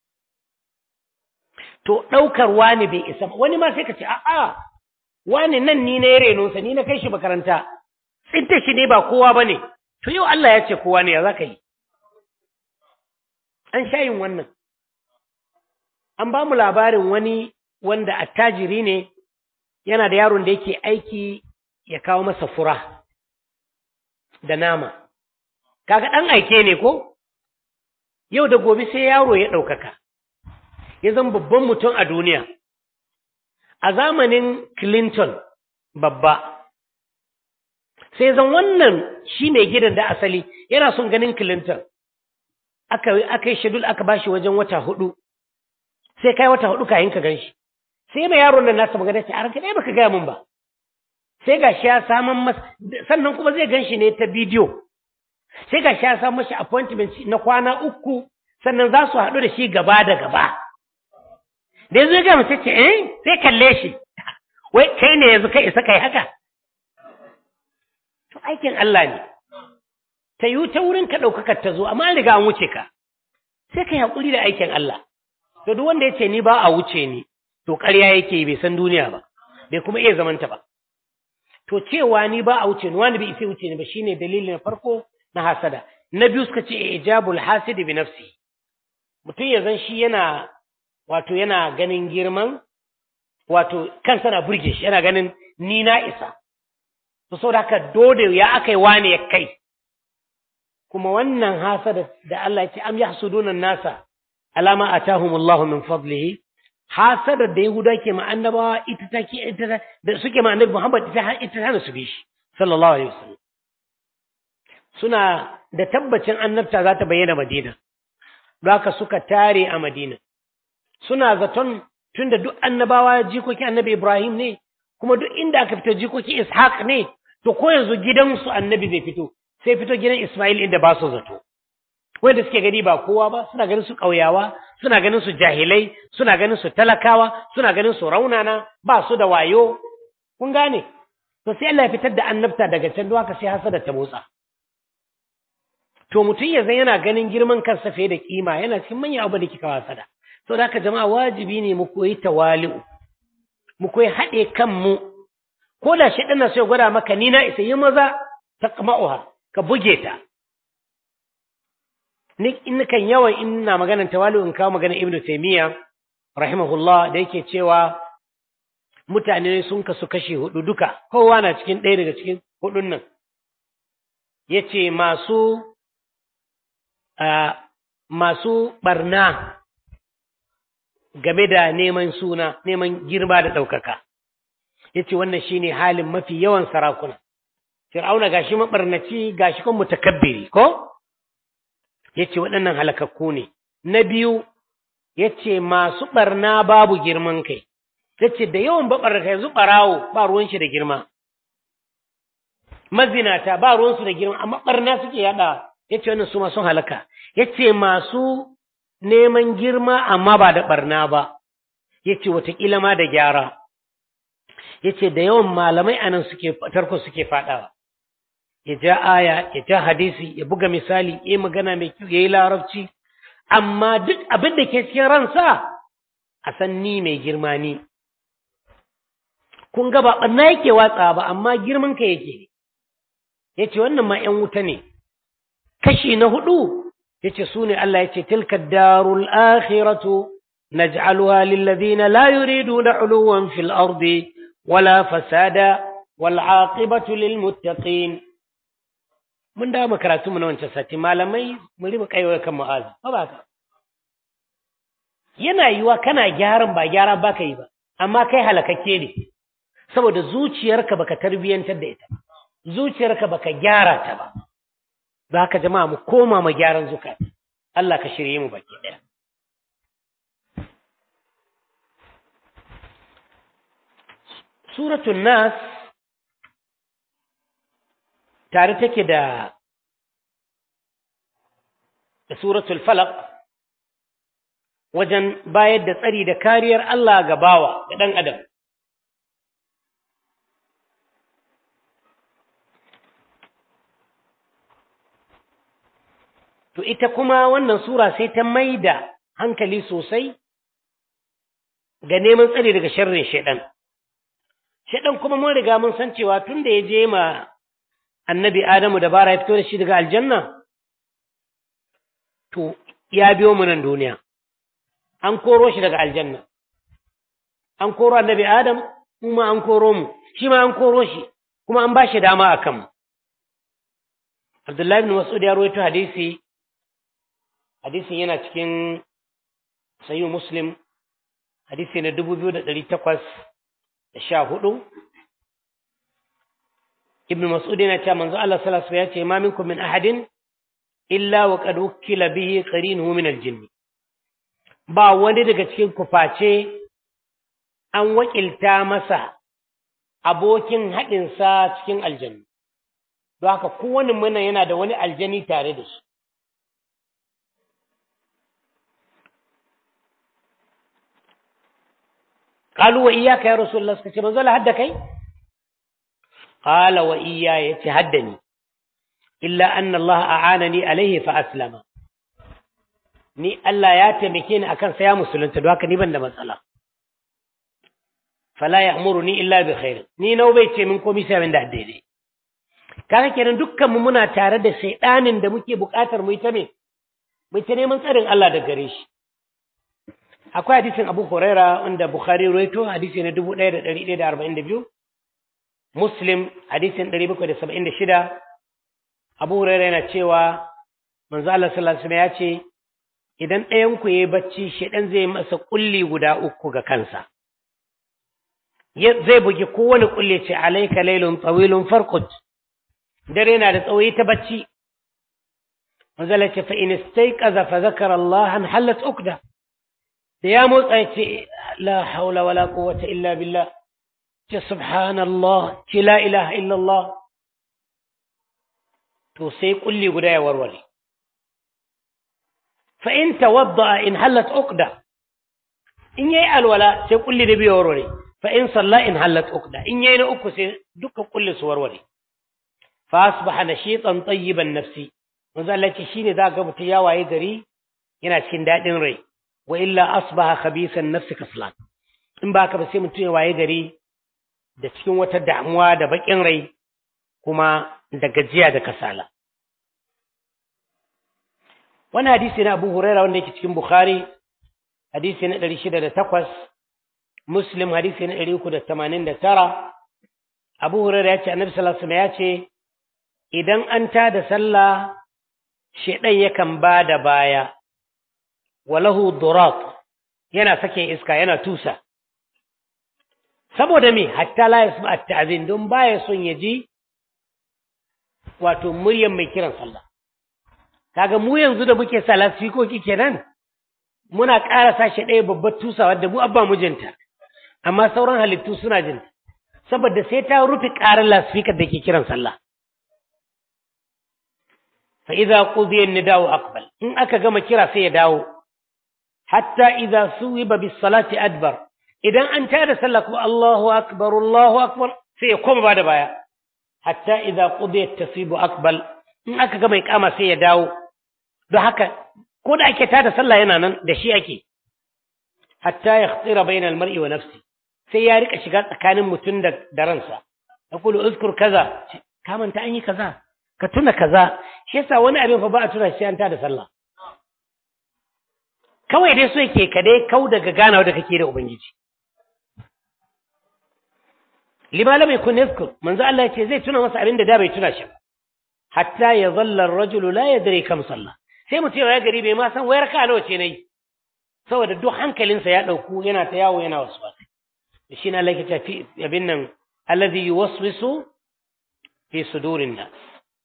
to ɗaukar wani bai isa ba wani ma sai ka ce a'a wani nan ni na renonsa ni na kai shi makaranta tsinta shi ne ba kowa ba ne to yau Allah ya ce kowa ne ya za ka yi an sha yin wannan an ba mu labarin wani wanda attajiri ne yana da yaron da yake aiki ya kawo masa fura da nama kaga ɗan aike ne ko yau da gobe sai yaro ya ɗaukaka ya zama babban mutum a duniya a zamanin clinton babba sai zan wannan shi mai gidan da asali yana son ganin clinton aka yi shedul aka bashi wajen wata hudu sai kai wata hudu kayan ka gan shi sai mai yaron nan nasa magana ce a ranka ɗaya baka gaya min ba sai ga shi ya saman masa sannan kuma zai gan shi ne ta bidiyo sai ga shi ya samu mashi appointment na kwana uku sannan za su haɗu da shi gaba da gaba da yanzu ya gaya mace ce eh sai kalle shi wai kai ne yanzu kai isa kai haka to aikin Allah ne ta yi ta wurin ka ɗaukakar ta zo amma an riga an wuce ka sai ka yi haƙuri da aikin Allah to duk wanda ya ce ni ba a wuce ni to ƙarya yake bai san duniya ba bai kuma iya zamanta ba to cewa ni ba a wuce ni wani bai isa wuce ni ba shine dalili na farko na hasada na biyu suka ce ijabul hasidi bi nafsi mutum ya zan shi yana wato yana ganin girman wato kansa na burge shi yana ganin ni na isa to saboda haka dole ya akai wani ya kai kuma wannan hasada da Allah ya ce am yahsuduna nasa alama atahumullahu min fadlihi hasadar da Yahuda ke ma annabawa ita take ita da suke ma annabi Muhammad ita ita hana su bi shi sallallahu alaihi wasallam suna da tabbacin annabta za ta bayyana Madina don haka suka tare a Madina suna zaton tunda duk annabawa jikoki annabi Ibrahim ne kuma duk inda aka fito jikoki Ishaq ne to ko yanzu gidansu annabi zai fito sai fito gidan Ismail inda ba su zato wanda suke gani ba kowa ba suna ganin su ƙauyawa suna ganin su jahilai suna ganin su talakawa suna ganin su raunana ba su da wayo kun gane to sai Allah ya fitar da annabta daga can don haka sai hasada ta motsa to mutum ya zan yana ganin girman kansa fiye da kima yana cikin manyan abu da kika hasada to da haka jama'a wajibi ne mu koyi tawali'u mu koyi haɗe kanmu ko da shi ɗana sai gwada maka ni na isa yi maza ta kama'uha ka buge ta ni in kan yawan ina maganar tawali'u in kawo maganar ibnu taymiya rahimahullah da yake cewa mutane sun kasu kashe hudu duka kowa na cikin ɗaya daga cikin hudun nan yace masu masu barna game da neman suna neman girma da ɗaukaka yace wannan shine halin mafi yawan sarakuna Fir'auna gashi mabarnaci gashi kuma mutakabbiri ko yace waɗannan halakakku ne na biyu yace masu barna babu girman kai yace da yawan babarka yanzu barawo ba ruwan shi da girma mazinata ba ruwan su da girma amma barna suke yada yace wannan su ma sun halaka yace masu neman girma amma ba da barna ba yace watakila ma da gyara yace da yawan malamai anan suke tarko suke fadawa ya ja aya ya ja hadisi ya buga misali ya magana mai kyau ya yi larabci amma duk abin da ke cikin ransa a san ni mai girma ni kun ga ba ɓanna yake watsa ba amma girman ka yake ya ce wannan ma ‘yan wuta ne kashi na hudu ya ce su ne Allah ya ce tilka darul akhiratu naj'aluha lillazina la yuriduna uluwan fil ardi wala fasada wal aqibatu lil muttaqin mun dawo mu karatu mu na wancan sati malamai mu riba kaiwa kan mu'azi ba ba ka yana yiwa kana gyaran ba gyara ba ka yi ba amma kai halakakke ne saboda zuciyarka baka tarbiyantar da ita zuciyarka baka gyara ta ba za ka jama'a mu koma mu gyaran zukata Allah ka shirye mu baki ɗaya suratul nas tare take da da suratul falaq wajen bayar da tsari da kariyar Allah ga bawa da ɗan adam to ita kuma wannan sura sai ta maida hankali sosai ga neman tsari daga sharrin shaidan shaidan kuma mun riga mun san cewa tun da ya je ma annabi Adamu da bara ya fito da shi daga aljanna, to, ya biyo mu nan duniya, an koro shi daga aljanna, an koro annabi Adam, kuma an koro mu, shi ma an koro shi, kuma an ba shi dama a kanmu. Abdullahi bin Mas'ud ya rawaito hadisi, hadisin yana cikin sayu Muslim, hadisi na dubu biyu da ɗari takwas da sha hudu, ibn mas'ud yana cewa manzo Allah sallallahu alaihi wasallam ya ce ma minkum min ahadin illa wa qad wukila bihi qarinuhu min al-jinn ba wani daga cikin ku face an wakilta masa abokin haɗin sa cikin aljanna don haka kowane mana yana da wani aljani tare da shi قالوا وإياك يا رسول الله سكتي منزل هدا كي قال وإياي يتهدني إلا أن الله أعانني عليه فأسلم ni Allah ya taimake ni akan saya musulunta don haka ni ban da matsala fala ya'muruni illa bi khair ni nau bai ce min komai sai abin da daidai kaga kenan dukkan mu muna tare da shaydanin da muke buƙatar mu ita me mu ta neman tsarin Allah da gare shi akwai hadisin Abu Huraira wanda Bukhari rawaito hadisi na 1142 Muslim hadisin 776 Abu Huraira yana cewa manzo Allah sallallahu alaihi wasallam ya ce idan ɗayan ku yayi bacci shedan zai masa kulli guda uku ga kansa zai bugi kowane kulle ce alayka laylun tawilun farqut dare na da tsawoyi ta bacci manzo Allah ce fa in istayqaza fa zakara Allah halat ukda da ya motsa ya ce la haula wala quwwata illa billah ce subhanallah ce la ilaha illallah to sai kulli guda ya warware fa in tawadda in halat uqda in yayi alwala sai kulli da biyu warware fa in salla in halat uqda in yayi na uku sai duka kulli su warware fa asbaha nashitan tayyiban nafsi manzo Allah ce shine za ga mutum ya waye gari yana cikin dadin rai wa illa asbaha khabisan nafsi kaslan in ba ka ba sai mutum ya waye gari da cikin wata damuwa da bakin rai kuma da gajiya da kasala wani hadisi na Abu Huraira wanda yake cikin Bukhari hadisi na 608 Muslim hadisi na 389 Abu Huraira ya ce Annabi sallallahu alaihi wasallam ya ce idan an tada sallah shedan yakan ba da baya walahu durat yana sake iska yana tusa saboda me hatta la yasma at-ta'zin don baya son ya ji wato muryan mai kiran sallah kaga mu yanzu da muke sa lasfikoki kenan muna ƙara sashi ɗaya babbar tusawa da mu abba mijinta amma sauran halittu suna jin saboda sai ta rufe ƙarar lasfikar da ke kiran sallah fa idza qudiya an-nida'u aqbal in aka gama kira sai ya dawo hatta idza suwiba bis salati adbar idan an tada sallah kuma Allahu akbar Allahu akbar sai ya koma bada baya hatta idza qudiyat tasibu aqbal in aka gama iqama sai ya dawo don haka ko da ake tada sallah yana nan da shi ake hatta yakhtira bayna al-mar'i wa nafsi sai ya rika shiga tsakanin mutum da da ransa yaqulu uzkur kaza ka manta an yi kaza ka tuna kaza shi yasa wani abin fa ba a tuna shi an tada sallah kawai dai so yake ka dai kau daga ganawa da kake da ubangiji lima lam yakun yadhkur manzo Allah yace zai tuna masa abin da da bai tuna shi hatta ya zalla ar-rajulu la yadri kam salla sai mutum ya gari bai ma san wayar ka nawa ce nayi saboda duk hankalinsa ya dauku yana ta yawo yana waswasi shi na Allah yake fi abin nan alladhi yuwaswisu fi sudurin nas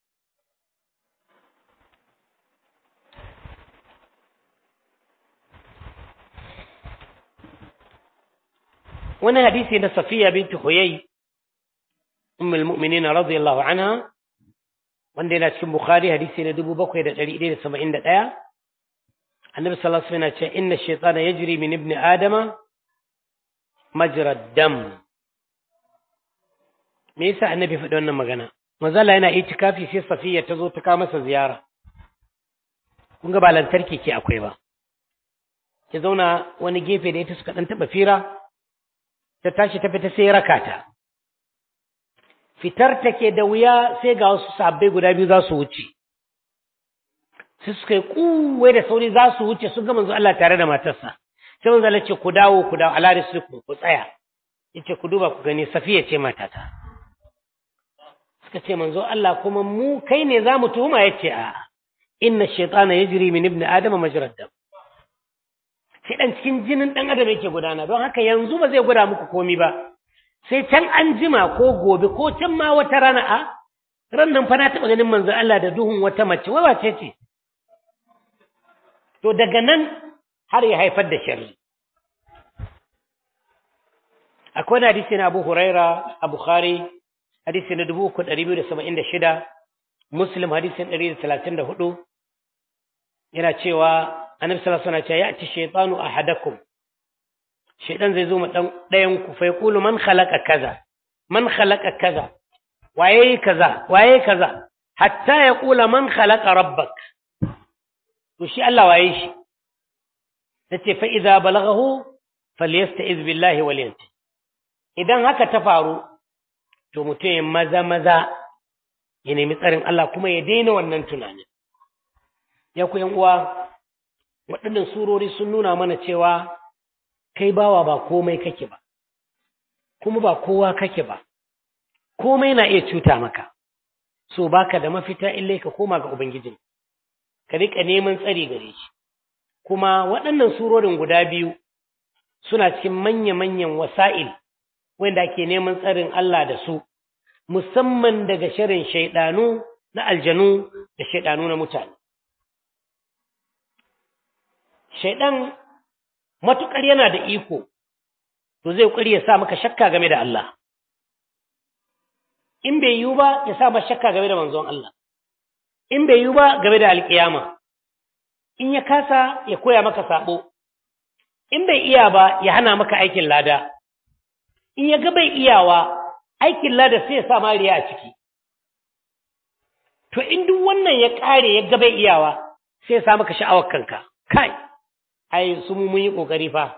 wani hadisi na safiya binti huyai ummul mu'minin radiyallahu anha wanda yana cikin bukhari hadisi na 7171 annabi sallallahu alaihi wasallam ya ce inna ash-shaytana yajri min ibni adama majra dam me yasa annabi faɗi wannan magana mazala yana itikafi sai safiya ta zo ta kawo masa ziyara kun ga ba lantarki ke akwai ba ki zauna wani gefe da ita suka dan taba fira ta tashi ta fita sai raka ta fitar take da wuya sai ga wasu sabbai guda biyu za su wuce sai suka yi kuwai da sauri za su wuce sun ga manzo Allah tare da matarsa sai manzo Allah ce ku dawo ku dawo ala rislikum ku tsaya yace ku duba ku gani safiya ce matata suka ce manzo Allah kuma mu kai ne za mu tuhuma yace a inna shaytana yajri min ibni adama majrad dam sai dan cikin jinin dan adam yake gudana don haka yanzu ba zai guda muku komi ba sai can an jima ko gobe ko can ma wata rana a ran nan fa na taɓa ganin manzo Allah da duhun wata mace wai wace ce to daga nan har ya haifar da sharri akwai hadisi na Abu Huraira a Bukhari hadisi na 3276 Muslim hadisin 134 yana cewa annabi sallallahu alaihi wasallam ya ce shaytanu ahadakum shaytan zai zo ma dan dayan ku fa yaqulu man khalaqa kaza man khalaqa kaza waye kaza waye kaza hatta yaqula man khalaqa rabbak to shi Allah waye shi yace fa idza balaghahu falyasta'iz billahi wal yanti idan haka ta faru to mutum ya maza maza ya nemi tsarin Allah kuma ya daina wannan tunanin ya ku yan uwa waɗannan surori sun nuna mana cewa kai bawa ba komai kake ba kuma ba kowa kake ba komai na iya cuta maka so baka da mafita illai ka koma ga ubangijin ka rika neman tsari gare shi kuma waɗannan surorin guda biyu suna cikin manya-manyan wasa'il wanda ake neman tsarin Allah da su musamman daga shirin shaidanu na aljanu da shaidanu na mutane shaidan matukar yana da iko to zai ƙuri ya sa maka shakka game da Allah in bai yiwu ba ya sa maka shakka game da manzon Allah in bai yiwu ba game da alƙiyama in ya kasa ya koya maka sabo in bai iya ba ya hana maka aikin lada in ya ga bai iyawa aikin lada sai ya sa mariya a ciki to in duk wannan ya ƙare ya ga bai iyawa sai ya sa maka sha'awar kanka kai ai su mu mun yi kokari fa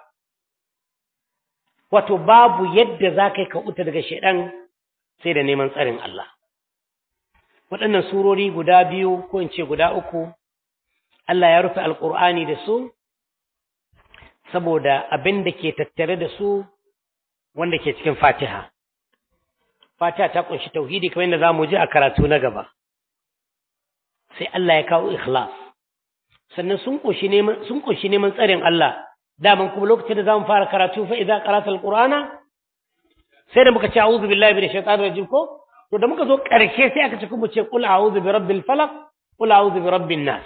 wato babu yadda za ka yi ka uta daga shaidan sai da neman tsarin Allah waɗannan surori guda biyu ko in ce guda uku Allah ya rufe alƙur'ani da su saboda abin da ke tattare da su wanda ke cikin fatiha fatiha ta ƙunshi tauhidi kamar yadda za mu ji a karatu na gaba sai Allah ya kawo ikhlas sannan sun ƙunshi neman sun ƙunshi neman tsarin Allah daman kuma lokacin da zamu fara karatu fa idza qara'ta alqur'ana sai da muka ce a'udhu billahi minash shaitanir rajim ko to da muka zo ƙarshe sai aka ce kuma ce qul a'udhu bi rabbil falaq qul a'udhu bi rabbin nas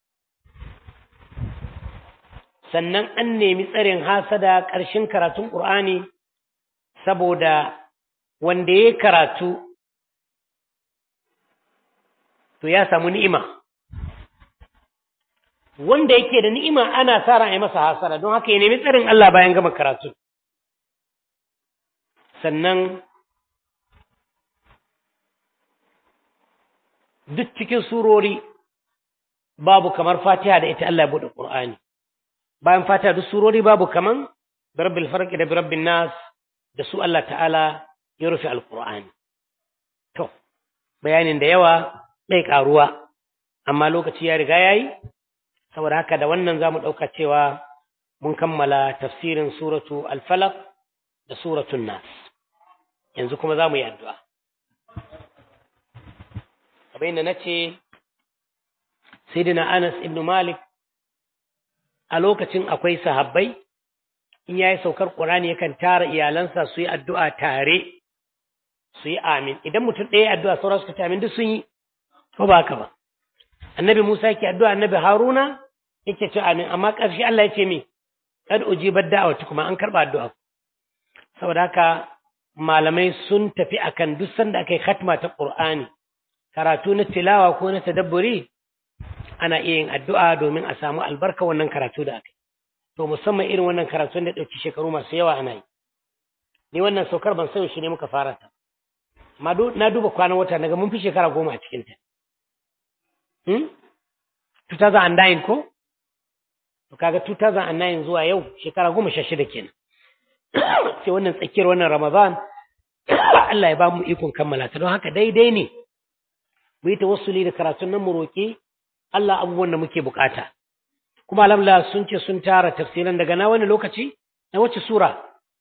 sannan an nemi tsarin hasada ƙarshen karatun Qur'ani saboda wanda ya karatu to ya samu ni'ima wanda yake da ni'ima ana sa ran ai masa hasara don haka ya nemi tsarin Allah bayan gama karatu sannan duk cikin surori babu kamar Fatiha da ita Allah ya bude Qur'ani bayan Fatiha duk surori babu kaman birabbil farq da birabbin nas da su Allah ta'ala ya rufe alqur'ani to bayanin da yawa bai karuwa amma lokaci ya riga yayi saboda haka da wannan zamu dauka cewa mun kammala tafsirin suratu al-falaq da suratul nas yanzu kuma zamu yi addu'a kamar yadda nace sayyidina Anas ibn Malik a lokacin akwai sahabbai in yayi saukar Qur'ani yakan tara iyalansa su yi addu'a tare su yi amin idan mutum ɗaya addu'a sauran suka amin duk sun yi ko ba haka ba annabi Musa yake addu'a annabi Haruna yake ce amin amma ƙarshe Allah ya ce me kad ujibat da'awati kuma an karba addu'a saboda haka malamai sun tafi akan duk sanda aka yi khatma ta Qur'ani karatu na tilawa ko na tadabburi ana iya yin addu'a domin a samu albarka wannan karatu da aka yi to musamman irin wannan karatu da ɗauki shekaru masu yawa ana yi ni wannan saukar ban san shi ne muka fara ta amma na duba kwanan wata naga mun fi shekara goma a cikinta hmm? 2009 ko to kaga 2009 zuwa yau shekara goma sha shida kenan sai wannan tsakiyar wannan ramadan Allah ya ba mu ikon kammala ta don haka daidai ne mu yi tawassuli da karatun nan mu roƙi Allah abubuwan da muke bukata kuma alhamdulillah sun ce sun tara tafsiran daga na wani lokaci na wace sura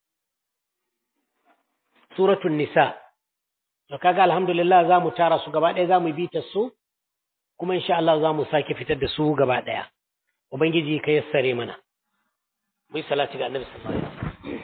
suratul nisa to kaga alhamdulillah za mu tara su gaba ɗaya za mu bi ta su kuma insha Allah za mu sake fitar da su gaba ɗaya ubangiji ka yassare mana mu yi salati ga annabi sallallahu alaihi wasallam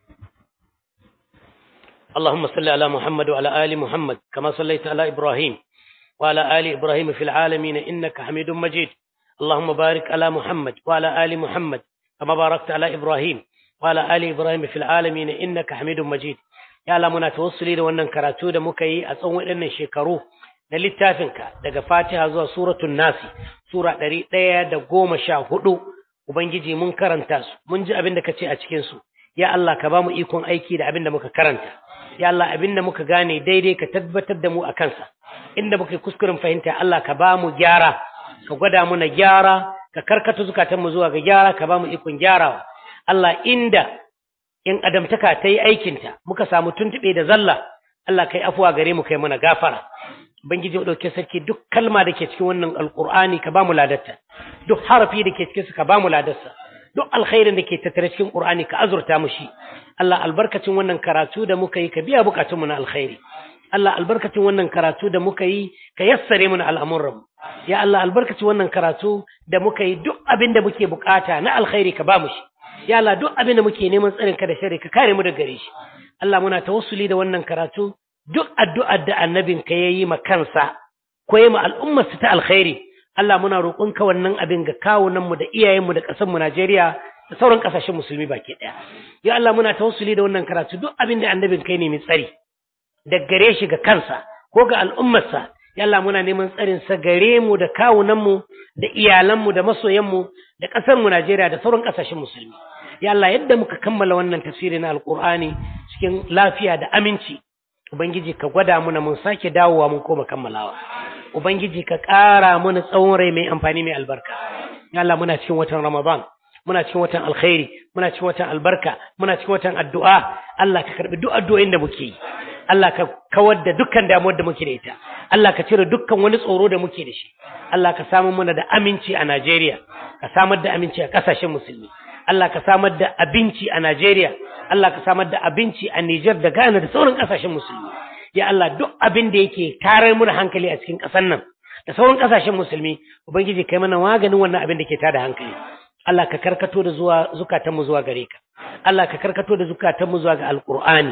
اللهم صل على محمد وعلى آل محمد كما صليت على إبراهيم وعلى آل إبراهيم في العالمين إنك حميد مجيد اللهم بارك على محمد وعلى آل محمد كما باركت على إبراهيم وعلى آل إبراهيم في العالمين إنك حميد مجيد ya Allah muna tawassuli da wannan karatu da muka yi a tsawon waɗannan shekaru na littafinka daga Fatiha zuwa suratul Nasi sura ɗari ɗaya da goma sha hudu Ubangiji mun karanta su mun ji abin da ka ce a cikin su ya Allah ka ba mu ikon aiki da abin da muka karanta ya Allah abin da muka gane daidai ka tabbatar da mu a kansa inda muka yi kuskuren fahimta Allah ka ba mu gyara ka gwada mu na gyara ka karkata zukatanmu zuwa ga gyara ka ba mu ikon gyarawa Allah inda in adamtaka ta yi aikinta muka samu tuntuɓe da zalla Allah kai afuwa gare mu kai mana gafara Ubangiji ɗauke sarki duk kalma da ke cikin wannan alƙur'ani ka ba mu ladarta duk harafi da ke cikin su ka ba mu ladarsa duk alkhairin da ke tattare cikin ƙur'ani ka azurta mu shi Allah albarkacin wannan karatu da muka yi ka biya bukatunmu na alkhairi Allah albarkacin wannan karatu da muka yi ka yassare mana al'amuranmu ya Allah albarkacin wannan karatu da muka yi duk abin da muke bukata na alkhairi ka ba mu shi ya Allah duk abin da muke neman tsarin ka da shari ka kare mu da gare shi Allah muna tawassuli da wannan karatu duk addu'ar da annabin ka yayi ma kansa ko yayi ma al'ummar ta alkhairi Allah muna roƙon ka wannan abin ga kawunan mu da iyayen mu da ƙasar mu Najeriya da sauran ƙasashen musulmi baki ɗaya ya Allah muna tawassuli da wannan karatu duk abin da annabin kai ne mai tsari da gare shi ga kansa ko ga al'ummarsa ya Allah muna neman tsarin sa gare mu da kawunan mu da iyalan mu da masoyan mu da ƙasar mu Najeriya da sauran ƙasashen musulmi ya Allah yadda muka kammala wannan tafsiri na alqur'ani cikin lafiya da aminci ubangiji ka gwada muna mun sake dawowa mun koma kammalawa ubangiji ka ƙara mana tsawon rai mai amfani mai albarka ya Allah muna cikin watan Ramadan muna cikin watan alkhairi muna cikin watan albarka muna cikin watan addu'a Allah ka karbi duk addu'o'in da muke yi Allah ka kawar da dukkan damuwar da muke da ita Allah ka cire dukkan wani tsoro da muke da shi Allah ka samu mana da aminci a Najeriya ka samar da aminci a kasashen musulmi Allah ka samar da abinci a Najeriya Allah ka samar da abinci a Niger da Ghana da sauran kasashen musulmi ya Allah duk abin da yake tarar mu da hankali a cikin ƙasar nan da sauran kasashen musulmi ubangiji kai mana maganin wannan abin da ke tada hankali Allah ka karkato da zuwa zukatanmu zuwa gare ka Allah ka karkato da zukatanmu zuwa ga alqur'ani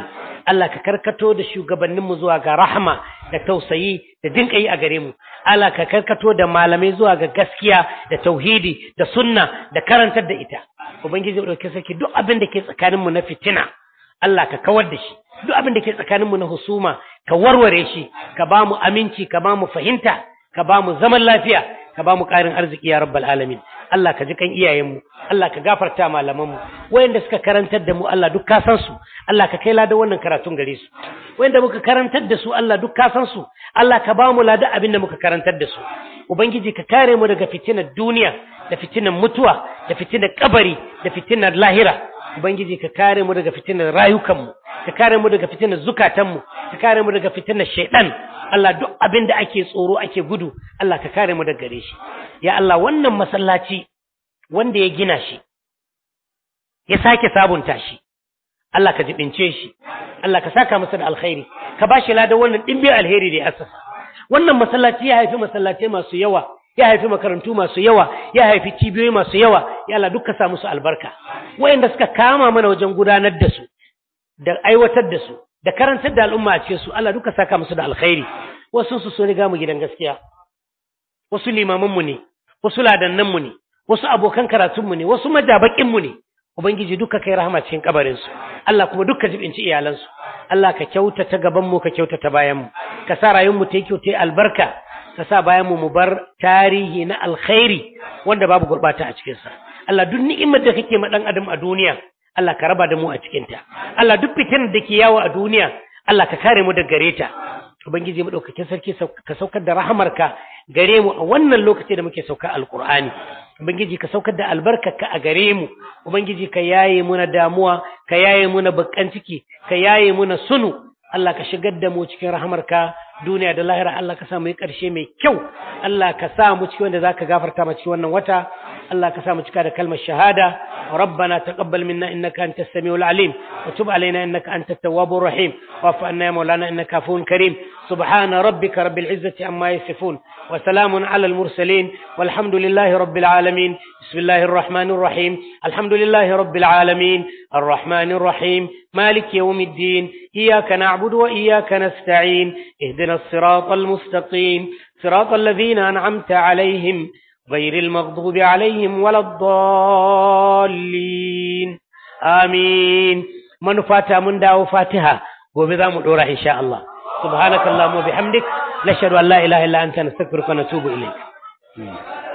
Allah ka karkato da shugabanninmu zuwa ga rahama da tausayi da dinƙayi a gare mu Allah ka karkato da malamai zuwa ga gaskiya da tauhidi da sunna da karantar da ita ubangiji mu dauke saki duk abin da ke tsakaninmu na fitina Allah ka kawar da shi duk abin da ke tsakaninmu na husuma ka warware shi ka ba mu aminci ka ba mu fahimta ka ba mu zaman lafiya ka ba mu ƙarin arziki ya rabbal alamin Allah ka ji kan iyayenmu Allah ka gafarta malamanmu wayanda suka karantar da mu Allah duk ka san su Allah ka kai ladan wannan karatun gare su wayanda muka karantar da su Allah duk ka san su Allah ka ba mu ladan abin da muka karantar da su ubangiji ka kare mu daga fitinar duniya da fitinar mutuwa da fitinar kabari da fitinar lahira ubangiji ka kare mu daga fitinar rayukanmu ka kare mu daga fitinar zukatanmu ka kare mu daga fitinar shaidan Allah duk abin da ake tsoro ake gudu Allah ka kare mu daga gare shi ya Allah wannan masallaci wanda ya gina shi ya sake sabunta shi Allah ka jibince shi Allah ka saka masa da alkhairi ka bashi ladan wannan dimbin alheri da ya asasa wannan masallaci ya haifi masallatai masu yawa ya haifi makarantu masu yawa ya haifi cibiyoyi masu yawa ya Allah duka sa musu albarka wayanda suka kama mana wajen gudanar da su da aiwatar da su da karantar da al'umma a cikin su Allah duka saka musu da alkhairi wasu su so riga mu gidan gaskiya wasu limaman mu ne wasu ladannan mu ne wasu abokan karatun mu ne wasu majabakin mu ne ubangiji duka kai rahama cikin kabarin su Allah kuma duka jibinci iyalan su Allah ka kyautata gaban mu ka kyautata bayan mu ka sa rayuwar mu ta yi kyautai albarka ka sa bayan mu mu bar tarihi na alkhairi wanda babu gurbata a cikin sa Allah duk ni'imar da kake ma dan adam a duniya Allah ka raba da mu a cikin ta Allah duk fitinar da ke yawo a duniya Allah ka kare mu daga gare ta ubangiji mu daukakin sarki ka saukar da rahamarka gare mu a wannan lokaci da muke sauka alqur'ani ubangiji ka saukar da albarkarka a gare mu ubangiji ka yaye muna damuwa ka yaye muna bakkan ciki ka yaye muna sunu Allah ka shigar da mu cikin rahamarka duniya da lahira Allah ka sa mu yi ƙarshe mai kyau Allah ka sa mu cikin wanda zaka gafarta mu cikin wannan wata Allah ka sa mu cika da kalmar shahada ربنا تقبل منا إنك أنت السميع العليم وتب علينا إنك أنت التواب الرحيم واعف عنا يا مولانا إنك عفو كريم سبحان ربك رب العزة عما يصفون وسلام على المرسلين والحمد لله رب العالمين بسم الله الرحمن الرحيم الحمد لله رب العالمين الرحمن الرحيم مالك يوم الدين إياك نعبد وإياك نستعين اهدنا الصراط المستقيم صراط الذين أنعمت عليهم غير المغضوب عليهم ولا الضالين آمين من فاتح من داو فاتحة وبذا مدورة إن شاء الله سبحانك اللهم وبحمدك نشهد أن لا إله إلا أنت نستغفرك ونتوب إليك